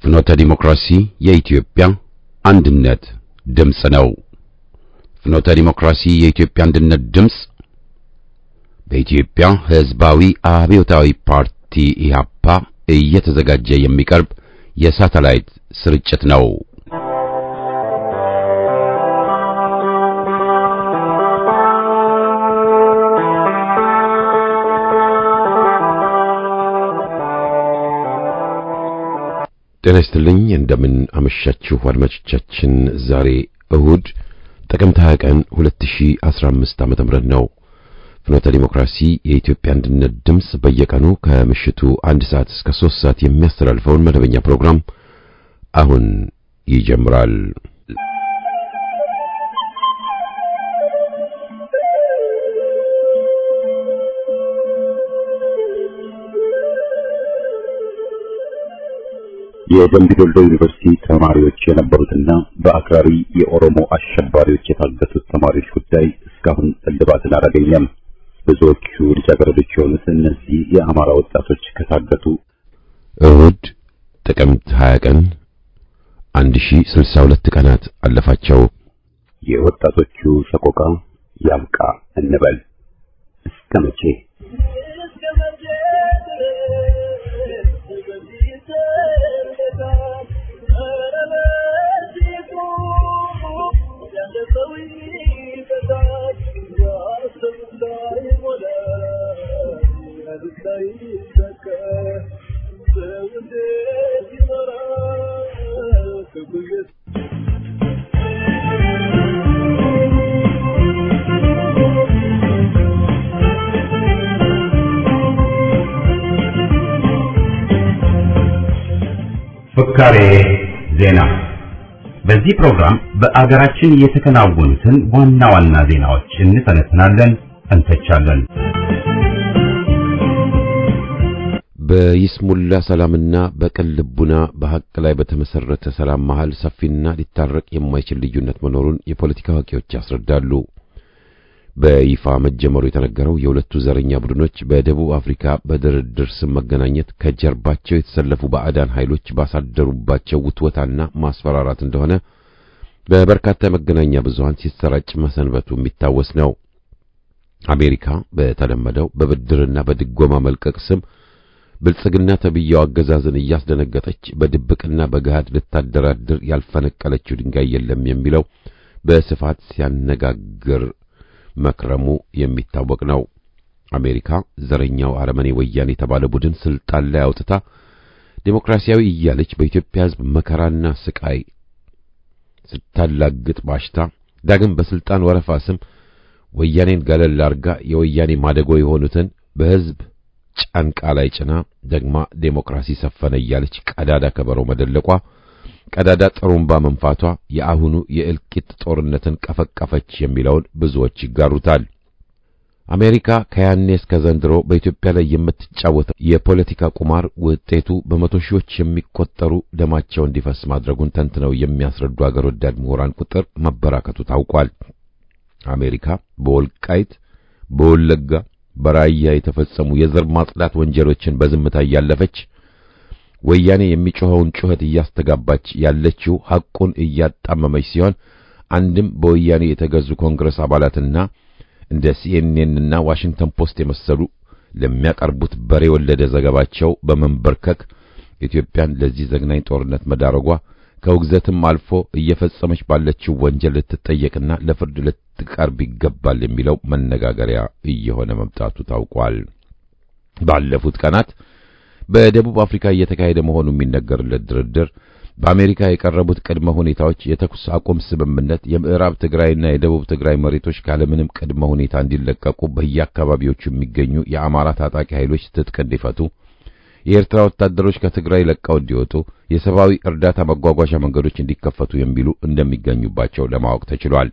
ፍኖተ ዲሞክራሲ የኢትዮጵያ አንድነት ድምፅ ነው። ፍኖተ ዲሞክራሲ የኢትዮጵያ አንድነት ድምፅ በኢትዮጵያ ሕዝባዊ አብዮታዊ ፓርቲ ኢህአፓ እየተዘጋጀ የሚቀርብ የሳተላይት ስርጭት ነው። ጤና ይስጥልኝ። እንደምን አመሻችሁ አድማጮቻችን። ዛሬ እሁድ ጥቅምት 20 ቀን 2015 ዓመተ ምህረት ነው። ፍኖተ ዲሞክራሲ የኢትዮጵያ አንድነት ድምፅ በየቀኑ ከምሽቱ አንድ ሰዓት እስከ 3 ሰዓት የሚያስተላልፈውን መደበኛ ፕሮግራም አሁን ይጀምራል። የደምቢ ዶሎ ዩኒቨርሲቲ ተማሪዎች የነበሩትና በአክራሪ የኦሮሞ አሸባሪዎች የታገቱት ተማሪዎች ጉዳይ እስካሁን እልባትን አላገኘም። ብዙዎቹ ልጃገረዶች የሆኑት እነዚህ የአማራ ወጣቶች ከታገቱ እሁድ ጥቅምት 20 ቀን 1062 ቀናት አለፋቸው። የወጣቶቹ ሰቆቃ ያብቃ እንበል እስከ መቼ? ፍካሬ ዜና። በዚህ ፕሮግራም በአገራችን የተከናወኑትን ዋና ዋና ዜናዎች እንተነትናለን፣ እንተቻለን። በይስሙላ ሰላምና በቅን ልቡና በሐቅ ላይ በተመሰረተ ሰላም መሃል ሰፊና ሊታረቅ የማይችል ልዩነት መኖሩን የፖለቲካ አዋቂዎች ያስረዳሉ። በይፋ መጀመሩ የተነገረው የሁለቱ ዘረኛ ቡድኖች በደቡብ አፍሪካ በድርድር ስም መገናኘት ከጀርባቸው የተሰለፉ ባዕዳን ኃይሎች ባሳደሩባቸው ውትወታና ማስፈራራት እንደሆነ በበርካታ የመገናኛ ብዙሃን ሲሰራጭ መሰንበቱ የሚታወስ ነው። አሜሪካ በተለመደው በብድርና በድጎማ መልቀቅ ስም ብልጽግና ተብያው አገዛዝን እያስደነገጠች በድብቅና በገሃድ ልታደራድር ያልፈነቀለችው ድንጋይ የለም የሚለው በስፋት ሲያነጋግር መክረሙ የሚታወቅ ነው። አሜሪካ ዘረኛው አረመኔ ወያኔ የተባለ ቡድን ስልጣን ላይ አውጥታ ዴሞክራሲያዊ እያለች በኢትዮጵያ ሕዝብ መከራና ስቃይ ስታላግጥ ባሽታ ዳግም በስልጣን ወረፋ ስም ወያኔን ገለል አርጋ የወያኔ ማደጎ የሆኑትን በሕዝብ ጫንቃ ላይ ጭና ደግማ ዴሞክራሲ ሰፈነ እያለች ቀዳዳ ከበሮ መደለቋ ቀዳዳ ጥሩምባ መንፋቷ የአሁኑ የእልቂት ጦርነትን ቀፈቀፈች የሚለውን ብዙዎች ይጋሩታል። አሜሪካ ከያኔ እስከ ዘንድሮ በኢትዮጵያ ላይ የምትጫወተው የፖለቲካ ቁማር ውጤቱ በመቶ ሺዎች የሚቆጠሩ ደማቸው እንዲፈስ ማድረጉን ተንትነው የሚያስረዱ አገር ወዳድ ምሁራን ቁጥር መበራከቱ ታውቋል። አሜሪካ በወልቃይት፣ በወለጋ፣ በራያ የተፈጸሙ የዘር ማጽዳት ወንጀሎችን በዝምታ እያለፈች ወያኔ የሚጮኸውን ጩኸት እያስተጋባች ያለችው ሐቁን እያጣመመች ሲሆን አንድም በወያኔ የተገዙ ኮንግረስ አባላትና እንደ ሲኤንኤን እና ዋሽንግተን ፖስት የመሰሉ ለሚያቀርቡት በሬ ወለደ ዘገባቸው በመንበርከክ ኢትዮጵያን ለዚህ ዘግናኝ ጦርነት መዳረጓ ከውግዘትም አልፎ እየፈጸመች ባለችው ወንጀል ልትጠየቅና ለፍርድ ልትቀርብ ይገባል የሚለው መነጋገሪያ እየሆነ መምጣቱ ታውቋል። ባለፉት ቀናት በደቡብ አፍሪካ እየተካሄደ መሆኑ የሚነገርለት ድርድር በአሜሪካ የቀረቡት ቅድመ ሁኔታዎች የተኩስ አቁም ስምምነት፣ የምዕራብ ትግራይና የደቡብ ትግራይ መሬቶች ካለምንም ቅድመ ሁኔታ እንዲለቀቁ፣ በየአካባቢዎቹ የሚገኙ የአማራ ታጣቂ ኃይሎች ትጥቅ እንዲፈቱ፣ የኤርትራ ወታደሮች ከትግራይ ለቀው እንዲወጡ፣ የሰብአዊ እርዳታ መጓጓዣ መንገዶች እንዲከፈቱ የሚሉ እንደሚገኙባቸው ለማወቅ ተችሏል።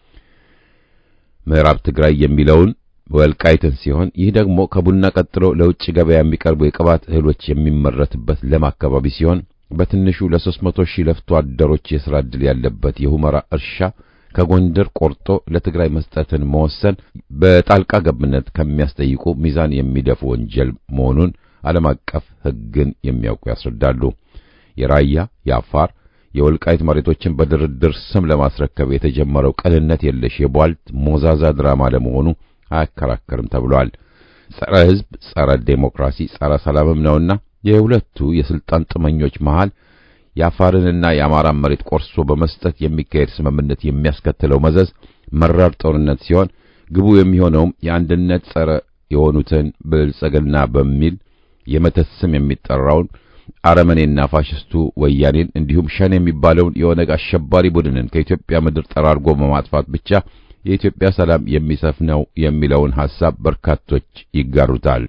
ምዕራብ ትግራይ የሚለውን ወልቃይትን ሲሆን ይህ ደግሞ ከቡና ቀጥሎ ለውጭ ገበያ የሚቀርቡ የቅባት እህሎች የሚመረትበት ለም አካባቢ ሲሆን በትንሹ ለሦስት መቶ ሺህ ለፍቶ አደሮች የሥራ ዕድል ያለበት የሁመራ እርሻ ከጎንደር ቆርጦ ለትግራይ መስጠትን መወሰን በጣልቃ ገብነት ከሚያስጠይቁ ሚዛን የሚደፉ ወንጀል መሆኑን ዓለም አቀፍ ሕግን የሚያውቁ ያስረዳሉ። የራያ፣ የአፋር፣ የወልቃይት መሬቶችን በድርድር ስም ለማስረከብ የተጀመረው ቅንነት የለሽ የቧልት ሞዛዛ ድራማ ለመሆኑ አያከራከርም ተብሏል። ጸረ ሕዝብ፣ ጸረ ዴሞክራሲ፣ ጸረ ሰላምም ነውና የሁለቱ የስልጣን ጥመኞች መሃል የአፋርንና የአማራን መሬት ቆርሶ በመስጠት የሚካሄድ ስምምነት የሚያስከትለው መዘዝ መራር ጦርነት ሲሆን ግቡ የሚሆነውም የአንድነት ጸረ የሆኑትን ብልጽግና በሚል የመተት ስም የሚጠራውን አረመኔና ፋሽስቱ ወያኔን እንዲሁም ሸኔ የሚባለውን የኦነግ አሸባሪ ቡድንን ከኢትዮጵያ ምድር ጠራርጎ በማጥፋት ብቻ የኢትዮጵያ ሰላም የሚሰፍነው የሚለውን ሐሳብ በርካቶች ይጋሩታል።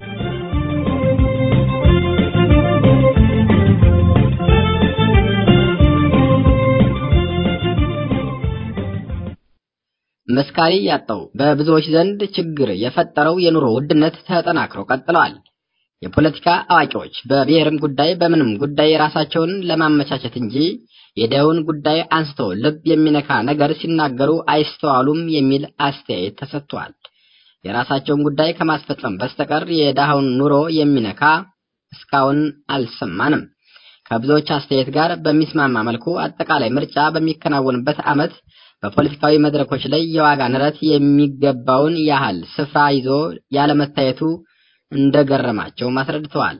መስካሪ ያጣው በብዙዎች ዘንድ ችግር የፈጠረው የኑሮ ውድነት ተጠናክሮ ቀጥለዋል። የፖለቲካ አዋቂዎች በብሔርም ጉዳይ በምንም ጉዳይ የራሳቸውን ለማመቻቸት እንጂ የደውን ጉዳይ አንስቶ ልብ የሚነካ ነገር ሲናገሩ አይስተዋሉም የሚል አስተያየት ተሰጥቷል። የራሳቸውን ጉዳይ ከማስፈጸም በስተቀር የድሃውን ኑሮ የሚነካ እስካሁን አልሰማንም። ከብዙዎች አስተያየት ጋር በሚስማማ መልኩ አጠቃላይ ምርጫ በሚከናወንበት ዓመት በፖለቲካዊ መድረኮች ላይ የዋጋ ንረት የሚገባውን ያህል ስፍራ ይዞ ያለመታየቱ እንደገረማቸው አስረድተዋል።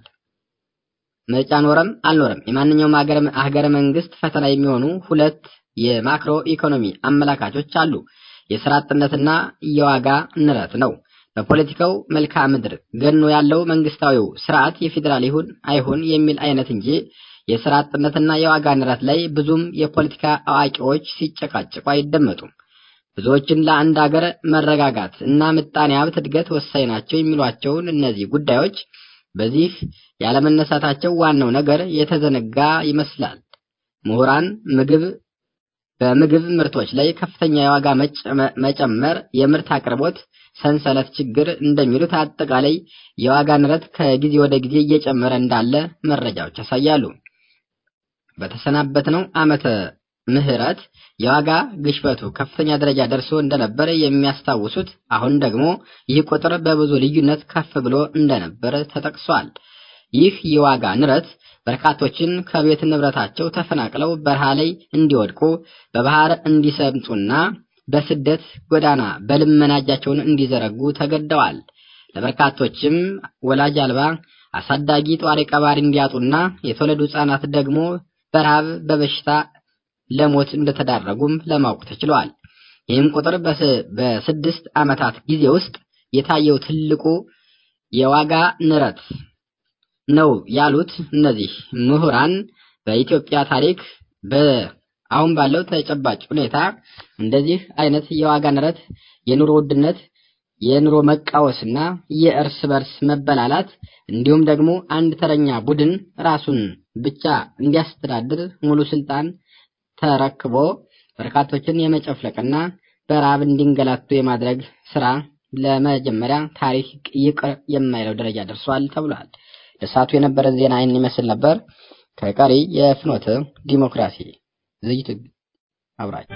ምርጫ ኖረም አልኖረም የማንኛውም ሀገረ መንግስት ፈተና የሚሆኑ ሁለት የማክሮ ኢኮኖሚ አመላካቾች አሉ። የስራ አጥነትና የዋጋ ንረት ነው። በፖለቲካው መልክዓ ምድር ገኖ ያለው መንግስታዊው ስርዓት የፌዴራል ይሁን አይሁን የሚል አይነት እንጂ የስራ አጥነትና የዋጋ ንረት ላይ ብዙም የፖለቲካ አዋቂዎች ሲጨቃጭቁ አይደመጡም። ብዙዎችን ለአንድ ሀገር መረጋጋት እና ምጣኔ ሀብት እድገት ወሳኝ ናቸው የሚሏቸውን እነዚህ ጉዳዮች በዚህ ያለመነሳታቸው ዋናው ነገር የተዘነጋ ይመስላል። ምሁራን ምግብ በምግብ ምርቶች ላይ ከፍተኛ የዋጋ መጨመር፣ የምርት አቅርቦት ሰንሰለት ችግር እንደሚሉት አጠቃላይ የዋጋ ንረት ከጊዜ ወደ ጊዜ እየጨመረ እንዳለ መረጃዎች ያሳያሉ። በተሰናበትነው ዓመተ ምህረት የዋጋ ግሽበቱ ከፍተኛ ደረጃ ደርሶ እንደነበረ የሚያስታውሱት አሁን ደግሞ ይህ ቁጥር በብዙ ልዩነት ከፍ ብሎ እንደነበረ ተጠቅሷል። ይህ የዋጋ ንረት በርካቶችን ከቤት ንብረታቸው ተፈናቅለው በረሃ ላይ እንዲወድቁ በባህር እንዲሰምጡና በስደት ጎዳና በልመና እጃቸውን እንዲዘረጉ ተገደዋል። ለበርካቶችም ወላጅ አልባ አሳዳጊ ጧሪ ቀባሪ እንዲያጡና የተወለዱ ሕፃናት ደግሞ በረሃብ በበሽታ ለሞት እንደተዳረጉም ለማወቅ ተችሏል። ይህም ቁጥር በስድስት ዓመታት ጊዜ ውስጥ የታየው ትልቁ የዋጋ ንረት ነው ያሉት እነዚህ ምሁራን በኢትዮጵያ ታሪክ በአሁን ባለው ተጨባጭ ሁኔታ እንደዚህ አይነት የዋጋ ንረት፣ የኑሮ ውድነት፣ የኑሮ መቃወስና የእርስ በርስ መበላላት እንዲሁም ደግሞ አንድ ተረኛ ቡድን ራሱን ብቻ እንዲያስተዳድር ሙሉ ስልጣን ተረክቦ በርካቶችን የመጨፍለቅና በረሃብ እንዲንገላቱ የማድረግ ስራ ለመጀመሪያ ታሪክ ይቅር የማይለው ደረጃ ደርሷል ተብሏል። ለሰዓቱ የነበረ ዜና ይህን ይመስል ነበር። ከቀሪ የፍኖተ ዲሞክራሲ ዝግጅት አብራችሁ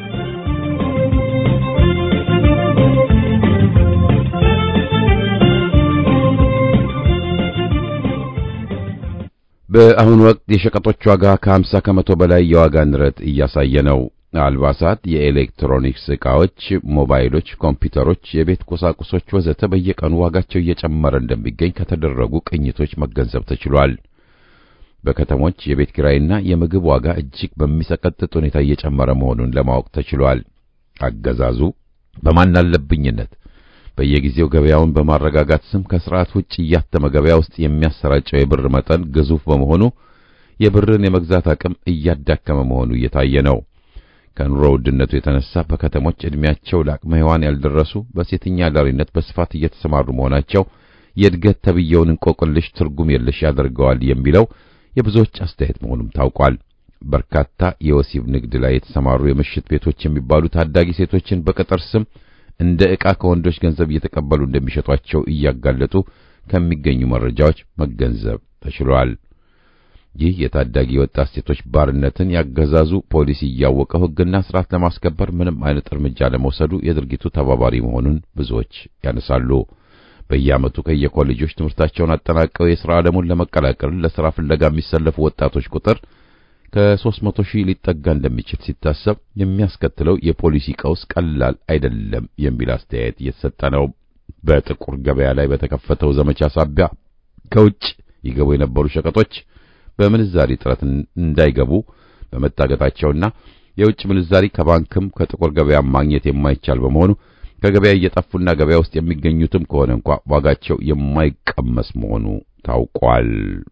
በአሁኑ ወቅት የሸቀጦች ዋጋ ከ50 ከመቶ በላይ የዋጋ ንረት እያሳየ ነው። አልባሳት፣ የኤሌክትሮኒክስ ዕቃዎች፣ ሞባይሎች፣ ኮምፒውተሮች፣ የቤት ቁሳቁሶች ወዘተ በየቀኑ ዋጋቸው እየጨመረ እንደሚገኝ ከተደረጉ ቅኝቶች መገንዘብ ተችሏል። በከተሞች የቤት ኪራይና የምግብ ዋጋ እጅግ በሚሰቀጥጥ ሁኔታ እየጨመረ መሆኑን ለማወቅ ተችሏል። አገዛዙ በማናለብኝነት በየጊዜው ገበያውን በማረጋጋት ስም ከስርዓት ውጭ እያተመ ገበያ ውስጥ የሚያሰራጨው የብር መጠን ግዙፍ በመሆኑ የብርን የመግዛት አቅም እያዳከመ መሆኑ እየታየ ነው። ከኑሮ ውድነቱ የተነሳ በከተሞች ዕድሜያቸው ለአቅመ ሔዋን ያልደረሱ በሴተኛ አዳሪነት በስፋት እየተሰማሩ መሆናቸው የእድገት ተብየውን እንቆቅልሽ ትርጉም የለሽ ያደርገዋል የሚለው የብዙዎች አስተያየት መሆኑም ታውቋል። በርካታ የወሲብ ንግድ ላይ የተሰማሩ የምሽት ቤቶች የሚባሉ ታዳጊ ሴቶችን በቅጥር ስም እንደ ዕቃ ከወንዶች ገንዘብ እየተቀበሉ እንደሚሸጧቸው እያጋለጡ ከሚገኙ መረጃዎች መገንዘብ ተችሏል። ይህ የታዳጊ ወጣት ሴቶች ባርነትን ያገዛዙ ፖሊስ እያወቀው ሕግና ስርዓት ለማስከበር ምንም አይነት እርምጃ ለመውሰዱ የድርጊቱ ተባባሪ መሆኑን ብዙዎች ያነሳሉ። በየዓመቱ ከየኮሌጆች ትምህርታቸውን አጠናቀው የሥራ ዓለሙን ለመቀላቀል ለሥራ ፍለጋ የሚሰለፉ ወጣቶች ቁጥር ከ300 ሺህ ሊጠጋ እንደሚችል ሲታሰብ የሚያስከትለው የፖሊሲ ቀውስ ቀላል አይደለም የሚል አስተያየት እየተሰጠ ነው። በጥቁር ገበያ ላይ በተከፈተው ዘመቻ ሳቢያ ከውጭ ይገቡ የነበሩ ሸቀጦች በምንዛሪ እጥረት እንዳይገቡ በመታገታቸውና የውጭ ምንዛሪ ከባንክም ከጥቁር ገበያ ማግኘት የማይቻል በመሆኑ ከገበያ እየጠፉና ገበያ ውስጥ የሚገኙትም ከሆነ እንኳ ዋጋቸው የማይቀመስ መሆኑ ታውቋል።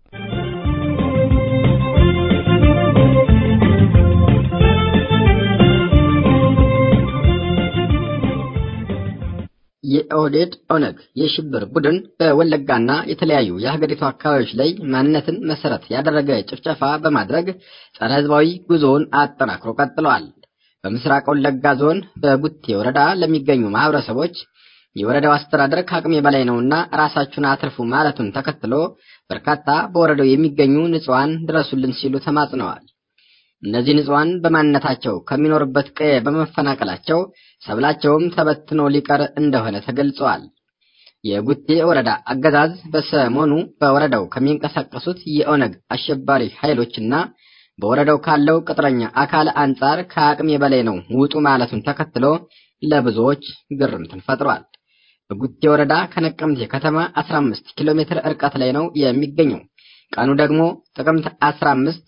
የኦህዴድ ኦነግ የሽብር ቡድን በወለጋና የተለያዩ የሀገሪቱ አካባቢዎች ላይ ማንነትን መሰረት ያደረገ ጭፍጨፋ በማድረግ ጸረ ሕዝባዊ ጉዞውን አጠናክሮ ቀጥለዋል። በምስራቅ ወለጋ ዞን በጉቴ ወረዳ ለሚገኙ ማህበረሰቦች የወረዳው አስተዳደር ከአቅሜ በላይ ነውና ራሳችሁን አትርፉ ማለቱን ተከትሎ በርካታ በወረዳው የሚገኙ ንጹሐን ድረሱልን ሲሉ ተማጽነዋል። እነዚህ ንጹሐን በማንነታቸው ከሚኖርበት ቀየ በመፈናቀላቸው ሰብላቸውም ተበትኖ ሊቀር እንደሆነ ተገልጸዋል። የጉቴ ወረዳ አገዛዝ በሰሞኑ በወረዳው ከሚንቀሳቀሱት የኦነግ አሸባሪ ኃይሎችና በወረዳው ካለው ቅጥረኛ አካል አንጻር ከአቅሜ በላይ ነው ውጡ ማለቱን ተከትሎ ለብዙዎች ግርምትን ፈጥሯል። በጉቴ ወረዳ ከነቀምቴ ከተማ 15 ኪሎ ሜትር ርቀት ላይ ነው የሚገኘው። ቀኑ ደግሞ ጥቅምት 15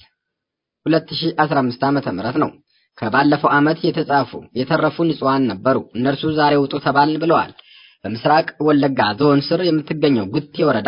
2015 ዓመተ ምህረት ነው። ከባለፈው ዓመት የተጻፉ የተረፉ ንጹሐን ነበሩ። እነርሱ ዛሬ ውጡ ተባልን ብለዋል። በምስራቅ ወለጋ ዞን ስር የምትገኘው ጉቴ ወረዳ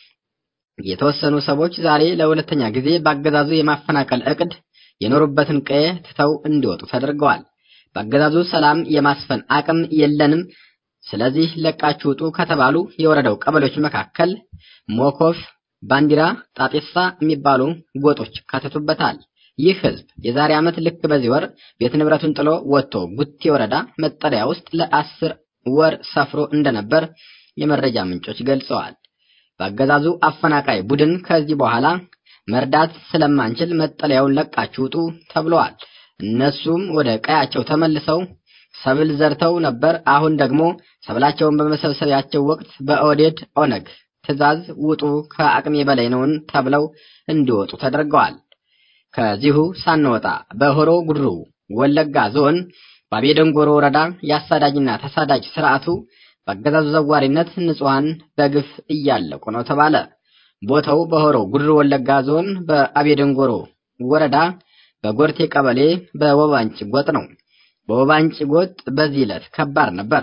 የተወሰኑ ሰዎች ዛሬ ለሁለተኛ ጊዜ በአገዛዙ የማፈናቀል እቅድ የኖሩበትን ቀየ ትተው እንዲወጡ ተደርገዋል። በአገዛዙ ሰላም የማስፈን አቅም የለንም፣ ስለዚህ ለቃችሁ ውጡ ከተባሉ የወረዳው ቀበሌዎች መካከል ሞኮፍ፣ ባንዲራ፣ ጣጤሳ የሚባሉ ጎጦች ካተቱበታል። ይህ ህዝብ የዛሬ ዓመት ልክ በዚህ ወር ቤት ንብረቱን ጥሎ ወጥቶ ጉቴ ወረዳ መጠለያ ውስጥ ለአስር ወር ሰፍሮ እንደነበር የመረጃ ምንጮች ገልጸዋል። በአገዛዙ አፈናቃይ ቡድን ከዚህ በኋላ መርዳት ስለማንችል መጠለያውን ለቃችሁ ውጡ ተብለዋል። እነሱም ወደ ቀያቸው ተመልሰው ሰብል ዘርተው ነበር። አሁን ደግሞ ሰብላቸውን በመሰብሰቢያቸው ወቅት በኦህዴድ ኦነግ ትዕዛዝ ውጡ ከአቅሜ በላይ ነውን ተብለው እንዲወጡ ተደርገዋል። ከዚሁ ሳንወጣ በሆሮ ጉድሩ ወለጋ ዞን በአቤደንጎሮ ወረዳ የአሳዳጅና ተሳዳጅ ስርዓቱ በአገዛዙ ዘዋሪነት ንጹሐን በግፍ እያለቁ ነው ተባለ። ቦታው በሆሮ ጉድሩ ወለጋ ዞን በአቤደንጎሮ ወረዳ በጎርቴ ቀበሌ በወባንጭ ጎጥ ነው። በወባንጭ ጎጥ በዚህ ዕለት ከባድ ነበር።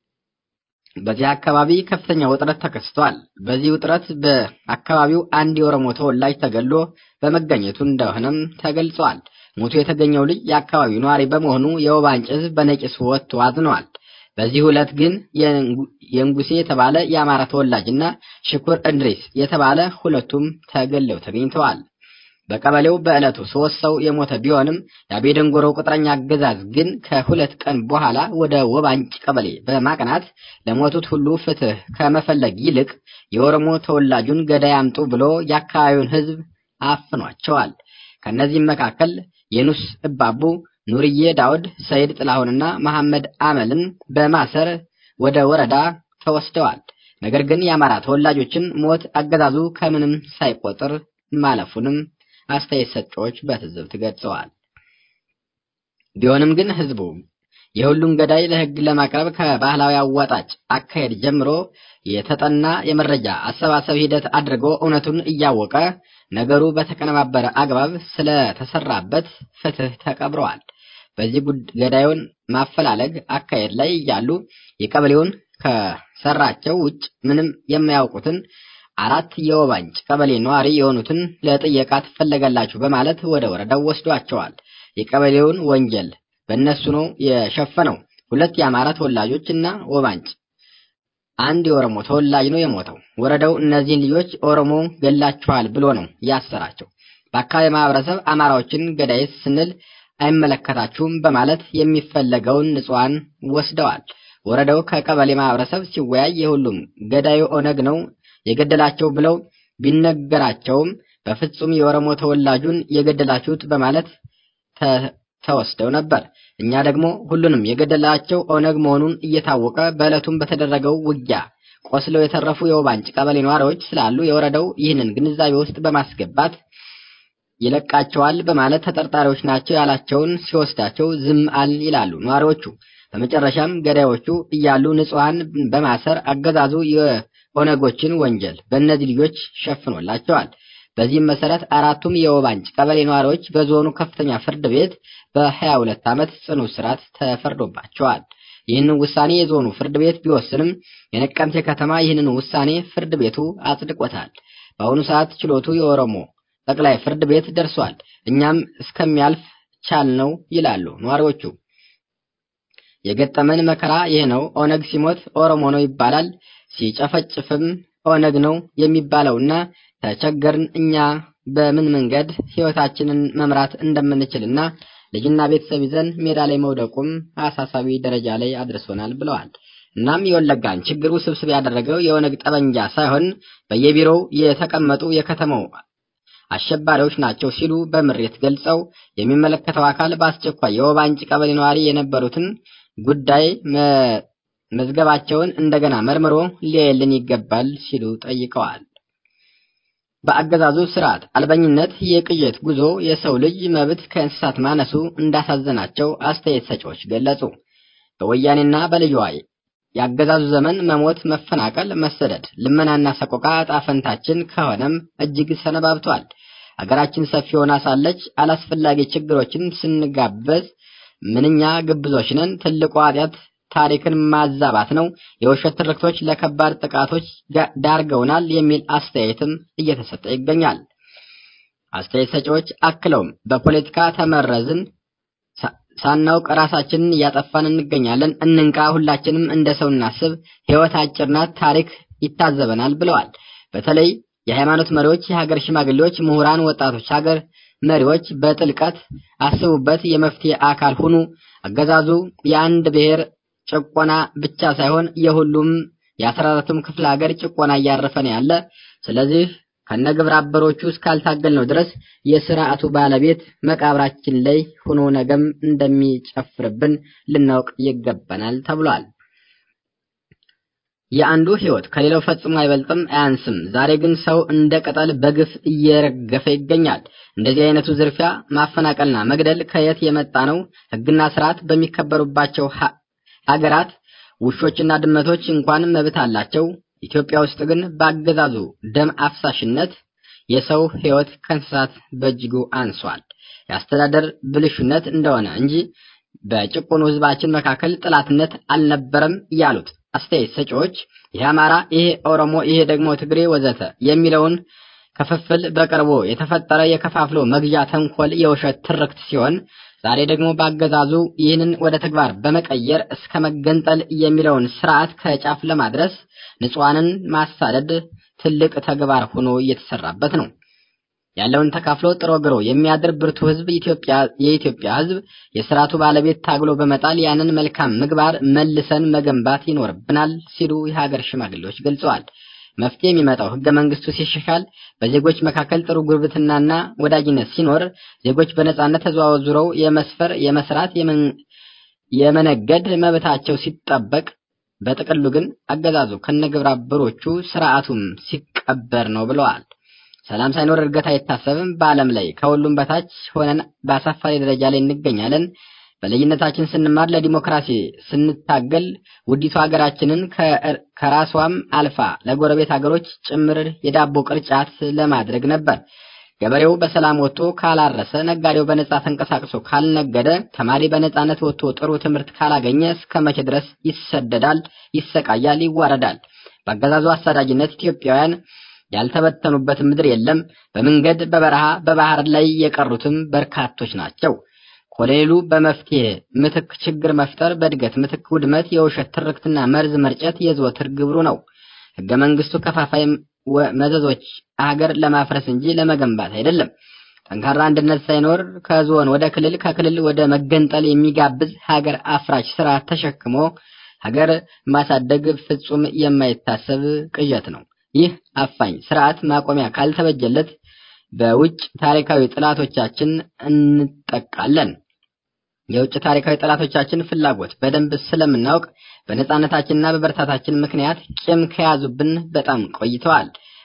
በዚህ አካባቢ ከፍተኛ ውጥረት ተከስቷል። በዚህ ውጥረት በአካባቢው አንድ የኦሮሞ ተወላጅ ተገሎ በመገኘቱ እንደሆነም ተገልጿል። ሞቱ የተገኘው ልጅ የአካባቢው ነዋሪ በመሆኑ የወባንጭ ሕዝብ በነቂስ ወጥቶ አዝነዋል። በዚህ ዕለት ግን የንጉሴ የተባለ የአማራ ተወላጅና ሽኩር እንድሪስ የተባለ ሁለቱም ተገለው ተገኝተዋል። በቀበሌው በዕለቱ ሶስት ሰው የሞተ ቢሆንም የአቤደንጎሮ ቅጥረኛ አገዛዝ ግን ከሁለት ቀን በኋላ ወደ ወባንጭ ቀበሌ በማቅናት ለሞቱት ሁሉ ፍትህ ከመፈለግ ይልቅ የኦሮሞ ተወላጁን ገዳይ አምጡ ብሎ የአካባቢውን ሕዝብ አፍኗቸዋል። ከእነዚህም መካከል የኑስ እባቡ፣ ኑርዬ ዳውድ፣ ሰይድ ጥላሁንና መሐመድ አመልን በማሰር ወደ ወረዳ ተወስደዋል። ነገር ግን የአማራ ተወላጆችን ሞት አገዛዙ ከምንም ሳይቆጥር ማለፉንም አስተያየት ሰጪዎች በትዝብት ገልጸዋል። ቢሆንም ግን ህዝቡ የሁሉን ገዳይ ለህግ ለማቅረብ ከባህላዊ አዋጣጭ አካሄድ ጀምሮ የተጠና የመረጃ አሰባሰብ ሂደት አድርጎ እውነቱን እያወቀ ነገሩ በተቀነባበረ አግባብ ስለተሰራበት ፍትህ ተቀብረዋል። በዚህ ገዳዩን ማፈላለግ አካሄድ ላይ እያሉ የቀበሌውን ከሰራቸው ውጭ ምንም የማያውቁትን አራት የወባንጭ ቀበሌ ነዋሪ የሆኑትን ለጥየቃ ትፈለጋላችሁ በማለት ወደ ወረዳው ወስዷቸዋል። የቀበሌውን ወንጀል በእነሱ ነው የሸፈነው። ሁለት የአማራ ተወላጆች እና ወባንጭ አንድ የኦሮሞ ተወላጅ ነው የሞተው። ወረዳው እነዚህን ልጆች ኦሮሞ ገላችኋል ብሎ ነው ያሰራቸው። በአካባቢ ማህበረሰብ አማራዎችን ገዳይ ስንል አይመለከታችሁም በማለት የሚፈለገውን ንጹሐን ወስደዋል። ወረዳው ከቀበሌ ማህበረሰብ ሲወያይ የሁሉም ገዳዩ ኦነግ ነው የገደላቸው ብለው ቢነገራቸውም በፍጹም የኦሮሞ ተወላጁን የገደላችሁት በማለት ተወስደው ነበር። እኛ ደግሞ ሁሉንም የገደላቸው ኦነግ መሆኑን እየታወቀ በዕለቱም በተደረገው ውጊያ ቆስለው የተረፉ የወባንጭ ቀበሌ ነዋሪዎች ስላሉ የወረዳው ይህንን ግንዛቤ ውስጥ በማስገባት ይለቃቸዋል በማለት ተጠርጣሪዎች ናቸው ያላቸውን ሲወስዳቸው ዝም አል ይላሉ ነዋሪዎቹ። በመጨረሻም ገዳዮቹ እያሉ ንጹሐን በማሰር አገዛዙ የኦነጎችን ወንጀል በእነዚህ ልጆች ሸፍኖላቸዋል። በዚህም መሰረት አራቱም የወባንጭ ቀበሌ ነዋሪዎች በዞኑ ከፍተኛ ፍርድ ቤት በ22 ዓመት ጽኑ እስራት ተፈርዶባቸዋል። ይህንን ውሳኔ የዞኑ ፍርድ ቤት ቢወስንም የነቀምቴ ከተማ ይህንን ውሳኔ ፍርድ ቤቱ አጽድቆታል። በአሁኑ ሰዓት ችሎቱ የኦሮሞ ጠቅላይ ፍርድ ቤት ደርሷል። እኛም እስከሚያልፍ ቻልነው ይላሉ ነዋሪዎቹ። የገጠመን መከራ ይህ ነው። ኦነግ ሲሞት ኦሮሞ ነው ይባላል፣ ሲጨፈጭፍም ኦነግ ነው የሚባለውና ተቸገርን እኛ በምን መንገድ ህይወታችንን መምራት እንደምንችልና ልጅና ቤተሰብ ይዘን ሜዳ ላይ መውደቁም አሳሳቢ ደረጃ ላይ አድርሶናል ብለዋል። እናም የወለጋን ችግር ውስብስብ ያደረገው የኦነግ ጠበንጃ ሳይሆን በየቢሮው የተቀመጡ የከተማው አሸባሪዎች ናቸው ሲሉ በምሬት ገልጸው የሚመለከተው አካል በአስቸኳይ የወባንጭ ቀበሌ ነዋሪ የነበሩትን ጉዳይ መዝገባቸውን እንደገና መርምሮ ሊያየልን ይገባል ሲሉ ጠይቀዋል። በአገዛዙ ስርዓት አልበኝነት የቅዠት ጉዞ የሰው ልጅ መብት ከእንስሳት ማነሱ እንዳሳዘናቸው አስተያየት ሰጪዎች ገለጹ። በወያኔና በልዩዋ የአገዛዙ ዘመን መሞት፣ መፈናቀል፣ መሰደድ፣ ልመናና ሰቆቃ ዕጣ ፈንታችን ከሆነም እጅግ ሰነባብቷል። አገራችን ሰፊ ሆና ሳለች አላስፈላጊ ችግሮችን ስንጋበዝ ምንኛ ግብዞች ነን። ትልቁ ኃጢአት ታሪክን ማዛባት ነው። የውሸት ትርክቶች ለከባድ ጥቃቶች ዳርገውናል የሚል አስተያየትም እየተሰጠ ይገኛል። አስተያየት ሰጪዎች አክለውም በፖለቲካ ተመረዝን፣ ሳናውቅ ራሳችንን እያጠፋን እንገኛለን። እንንቃ፣ ሁላችንም እንደ ሰው እናስብ፣ ሕይወት አጭር ናት፣ ታሪክ ይታዘበናል ብለዋል። በተለይ የሃይማኖት መሪዎች፣ የሀገር ሽማግሌዎች፣ ምሁራን፣ ወጣቶች፣ ሀገር መሪዎች በጥልቀት አስቡበት፣ የመፍትሄ አካል ሁኑ። አገዛዙ የአንድ ብሔር ጭቆና ብቻ ሳይሆን የሁሉም የአስራ አራቱም ክፍለ ሀገር ጭቆና እያረፈ ነው ያለ። ስለዚህ ከነግብረ አበሮቹ እስካልታገልነው ድረስ የስርዓቱ ባለቤት መቃብራችን ላይ ሆኖ ነገም እንደሚጨፍርብን ልናውቅ ይገባናል ተብሏል። የአንዱ ሕይወት ከሌላው ፈጽሞ አይበልጥም አያንስም። ዛሬ ግን ሰው እንደ ቅጠል በግፍ እየረገፈ ይገኛል። እንደዚህ አይነቱ ዝርፊያ፣ ማፈናቀልና መግደል ከየት የመጣ ነው? ሕግና ስርዓት በሚከበሩባቸው ሀገራት ውሾችና ድመቶች እንኳን መብት አላቸው። ኢትዮጵያ ውስጥ ግን በአገዛዙ ደም አፍሳሽነት የሰው ሕይወት ከእንስሳት በእጅጉ አንሷል። የአስተዳደር ብልሹነት እንደሆነ እንጂ በጭቁኑ ሕዝባችን መካከል ጥላትነት አልነበረም ያሉት አስተያየት ሰጪዎች ይሄ አማራ፣ ይሄ ኦሮሞ፣ ይሄ ደግሞ ትግሬ ወዘተ የሚለውን ክፍፍል በቅርቡ የተፈጠረ የከፋፍሎ መግዣ ተንኮል የውሸት ትርክት ሲሆን ዛሬ ደግሞ በአገዛዙ ይህንን ወደ ተግባር በመቀየር እስከ መገንጠል የሚለውን ስርዓት ከጫፍ ለማድረስ ንጹሐንን ማሳደድ ትልቅ ተግባር ሆኖ እየተሰራበት ነው። ያለውን ተካፍሎ ጥሮ ግሮ የሚያድር ብርቱ ህዝብ ኢትዮጵያ የኢትዮጵያ ህዝብ የስርዓቱ ባለቤት ታግሎ በመጣል ያንን መልካም ምግባር መልሰን መገንባት ይኖርብናል ሲሉ የሀገር ሽማግሌዎች ገልጸዋል። መፍትሄ የሚመጣው ህገ መንግስቱ ሲሻሻል፣ በዜጎች መካከል ጥሩ ጉርብትናና ወዳጅነት ሲኖር፣ ዜጎች በነጻነት ተዘዋውረው የመስፈር፣ የመስራት፣ የመነገድ መብታቸው ሲጠበቅ፣ በጥቅሉ ግን አገዛዙ ከነግብረ አበሮቹ ስርዓቱም ሲቀበር ነው ብለዋል። ሰላም ሳይኖር እድገት አይታሰብም። በዓለም ላይ ከሁሉም በታች ሆነን በአሳፋሪ ደረጃ ላይ እንገኛለን። በልዩነታችን ስንማር ለዲሞክራሲ ስንታገል ውዲቱ ሀገራችንን ከራሷም አልፋ ለጎረቤት ሀገሮች ጭምር የዳቦ ቅርጫት ለማድረግ ነበር። ገበሬው በሰላም ወጥቶ ካላረሰ፣ ነጋዴው በነጻ ተንቀሳቅሶ ካልነገደ፣ ተማሪ በነጻነት ወጥቶ ጥሩ ትምህርት ካላገኘ እስከ መቼ ድረስ ይሰደዳል፣ ይሰቃያል፣ ይዋረዳል? በአገዛዙ አሳዳጅነት ኢትዮጵያውያን ያልተበተኑበት ምድር የለም። በመንገድ በበረሃ በባህር ላይ የቀሩትም በርካቶች ናቸው። ኮሎኔሉ በመፍትሄ ምትክ ችግር መፍጠር፣ በእድገት ምትክ ውድመት፣ የውሸት ትርክትና መርዝ መርጨት የዘወትር ግብሩ ነው። ህገ መንግስቱ ከፋፋይ መዘዞች ሀገር ለማፍረስ እንጂ ለመገንባት አይደለም። ጠንካራ አንድነት ሳይኖር ከዞን ወደ ክልል ከክልል ወደ መገንጠል የሚጋብዝ ሀገር አፍራሽ ስርዓት ተሸክሞ ሀገር ማሳደግ ፍጹም የማይታሰብ ቅዠት ነው። ይህ አፋኝ ስርዓት ማቆሚያ ካልተበጀለት በውጭ ታሪካዊ ጠላቶቻችን እንጠቃለን። የውጭ ታሪካዊ ጠላቶቻችን ፍላጎት በደንብ ስለምናውቅ በነጻነታችንና በበርታታችን ምክንያት ቂም ከያዙብን በጣም ቆይተዋል።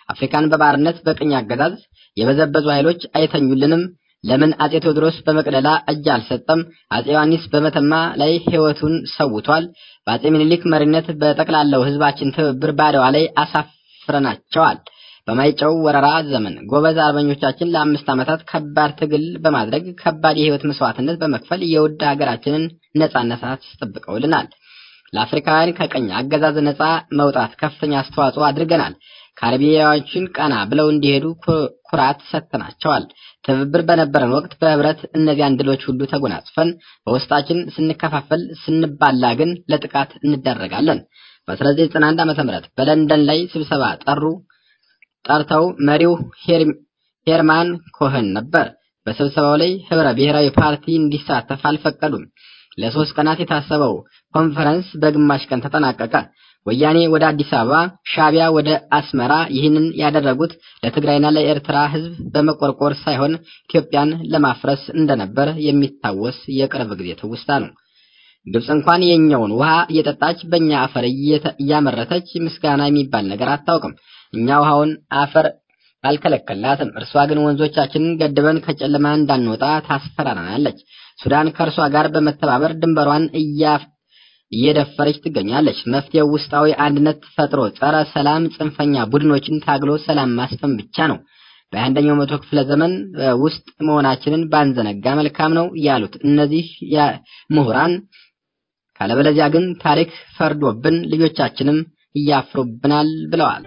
አፍሪካን በባርነት በቅኝ አገዛዝ የበዘበዙ ኃይሎች አይተኙልንም። ለምን አጼ ቴዎድሮስ በመቅደላ እጅ አልሰጠም? አጼ ዮሐንስ በመተማ ላይ ሕይወቱን ሰውቷል። በአጼ ምኒልክ መሪነት በጠቅላላው ሕዝባችን ትብብር በአድዋ ላይ አሳፍረናቸዋል። በማይጨው ወረራ ዘመን ጎበዝ አርበኞቻችን ለአምስት ዓመታት ከባድ ትግል በማድረግ ከባድ የህይወት መስዋዕትነት በመክፈል የውድ ሀገራችንን ነጻነት አስጠብቀውልናል። ለአፍሪካውያን ከቀኝ አገዛዝ ነጻ መውጣት ከፍተኛ አስተዋጽኦ አድርገናል። ካሪቢያዎችን ቀና ብለው እንዲሄዱ ኩራት ሰጥተናቸዋል። ትብብር በነበረን ወቅት በህብረት እነዚያን ድሎች ሁሉ ተጎናጽፈን በውስጣችን ስንከፋፈል፣ ስንባላ ግን ለጥቃት እንደረጋለን። በ1991 ዓ.ም በለንደን ላይ ስብሰባ ጠሩ ጠርተው መሪው ሄርማን ኮኸን ነበር። በስብሰባው ላይ ህብረ ብሔራዊ ፓርቲ እንዲሳተፍ አልፈቀዱም። ለሶስት ቀናት የታሰበው ኮንፈረንስ በግማሽ ቀን ተጠናቀቀ። ወያኔ ወደ አዲስ አበባ፣ ሻቢያ ወደ አስመራ። ይህንን ያደረጉት ለትግራይና ለኤርትራ ህዝብ በመቆርቆር ሳይሆን ኢትዮጵያን ለማፍረስ እንደነበር የሚታወስ የቅርብ ጊዜ ትውስታ ነው። ግብጽ እንኳን የኛውን ውሃ እየጠጣች በእኛ አፈር እያመረተች ምስጋና የሚባል ነገር አታውቅም። እኛ ውሃውን አፈር አልከለከልናትም። እርሷ ግን ወንዞቻችንን ገድበን ከጨለማ እንዳንወጣ ታስፈራራናለች። ሱዳን ከእርሷ ጋር በመተባበር ድንበሯን እየደፈረች ትገኛለች። መፍትሄው ውስጣዊ አንድነት ፈጥሮ ጸረ ሰላም ጽንፈኛ ቡድኖችን ታግሎ ሰላም ማስፈን ብቻ ነው። በአንደኛው መቶ ክፍለ ዘመን ውስጥ መሆናችንን ባንዘነጋ መልካም ነው ያሉት እነዚህ ምሁራን፣ ካለበለዚያ ግን ታሪክ ፈርዶብን ልጆቻችንም እያፍሩብናል ብለዋል።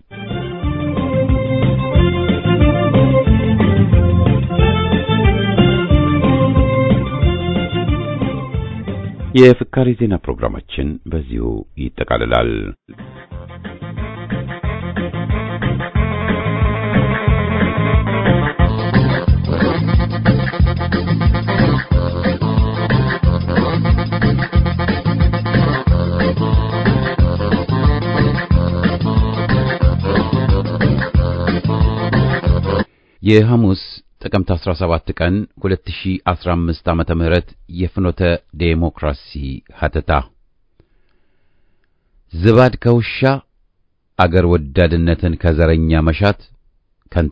የፍካሬ ዜና ፕሮግራማችን በዚሁ ይጠቃልላል። የሐሙስ ጥቅምት 17 ቀን 2015 ዓመተ ምህረት የፍኖተ ዴሞክራሲ ሀተታ ዝባድ ከውሻ አገር ወዳድነትን ከዘረኛ መሻት ከንቱ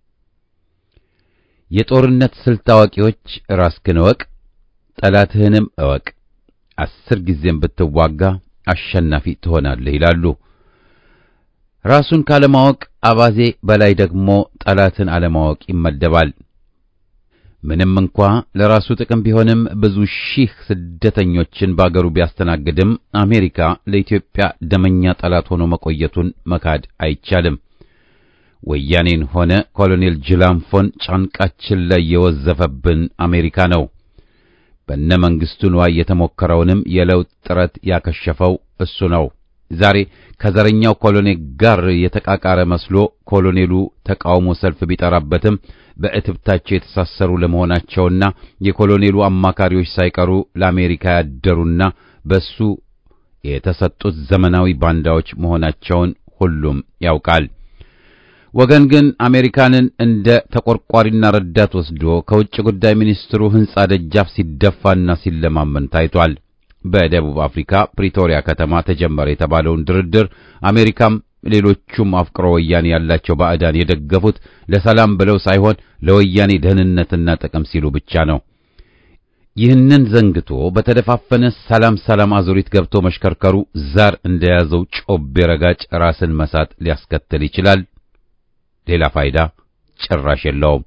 የጦርነት ስልት አዋቂዎች ራስህን እወቅ፣ ጠላትህንም እወቅ፣ አስር ጊዜም ብትዋጋ አሸናፊ ትሆናለህ ይላሉ። ራሱን ካለማወቅ አባዜ በላይ ደግሞ ጠላትን አለማወቅ ይመደባል። ምንም እንኳ ለራሱ ጥቅም ቢሆንም ብዙ ሺህ ስደተኞችን በአገሩ ቢያስተናግድም አሜሪካ ለኢትዮጵያ ደመኛ ጠላት ሆኖ መቆየቱን መካድ አይቻልም። ወያኔን ሆነ ኮሎኔል ጅላንፎን ጫንቃችን ላይ የወዘፈብን አሜሪካ ነው። በነ መንግስቱ ንዋይ የተሞከረውንም የለውጥ ጥረት ያከሸፈው እሱ ነው። ዛሬ ከዘረኛው ኮሎኔል ጋር የተቃቃረ መስሎ ኮሎኔሉ ተቃውሞ ሰልፍ ቢጠራበትም በእትብታቸው የተሳሰሩ ለመሆናቸውና የኮሎኔሉ አማካሪዎች ሳይቀሩ ለአሜሪካ ያደሩና በሱ የተሰጡት ዘመናዊ ባንዳዎች መሆናቸውን ሁሉም ያውቃል። ወገን ግን አሜሪካንን እንደ ተቆርቋሪና ረዳት ወስዶ ከውጭ ጉዳይ ሚኒስትሩ ሕንጻ ደጃፍ ሲደፋና ሲለማመን ታይቷል። በደቡብ አፍሪካ ፕሪቶሪያ ከተማ ተጀመረ የተባለውን ድርድር አሜሪካም ሌሎቹም አፍቅሮ ወያኔ ያላቸው ባዕዳን የደገፉት ለሰላም ብለው ሳይሆን ለወያኔ ደህንነትና ጥቅም ሲሉ ብቻ ነው። ይህንን ዘንግቶ በተደፋፈነ ሰላም ሰላም አዙሪት ገብቶ መሽከርከሩ ዛር እንደያዘው ጮቤ ረጋጭ ራስን መሳት ሊያስከትል ይችላል። ሌላ ፋይዳ ጭራሽ የለውም።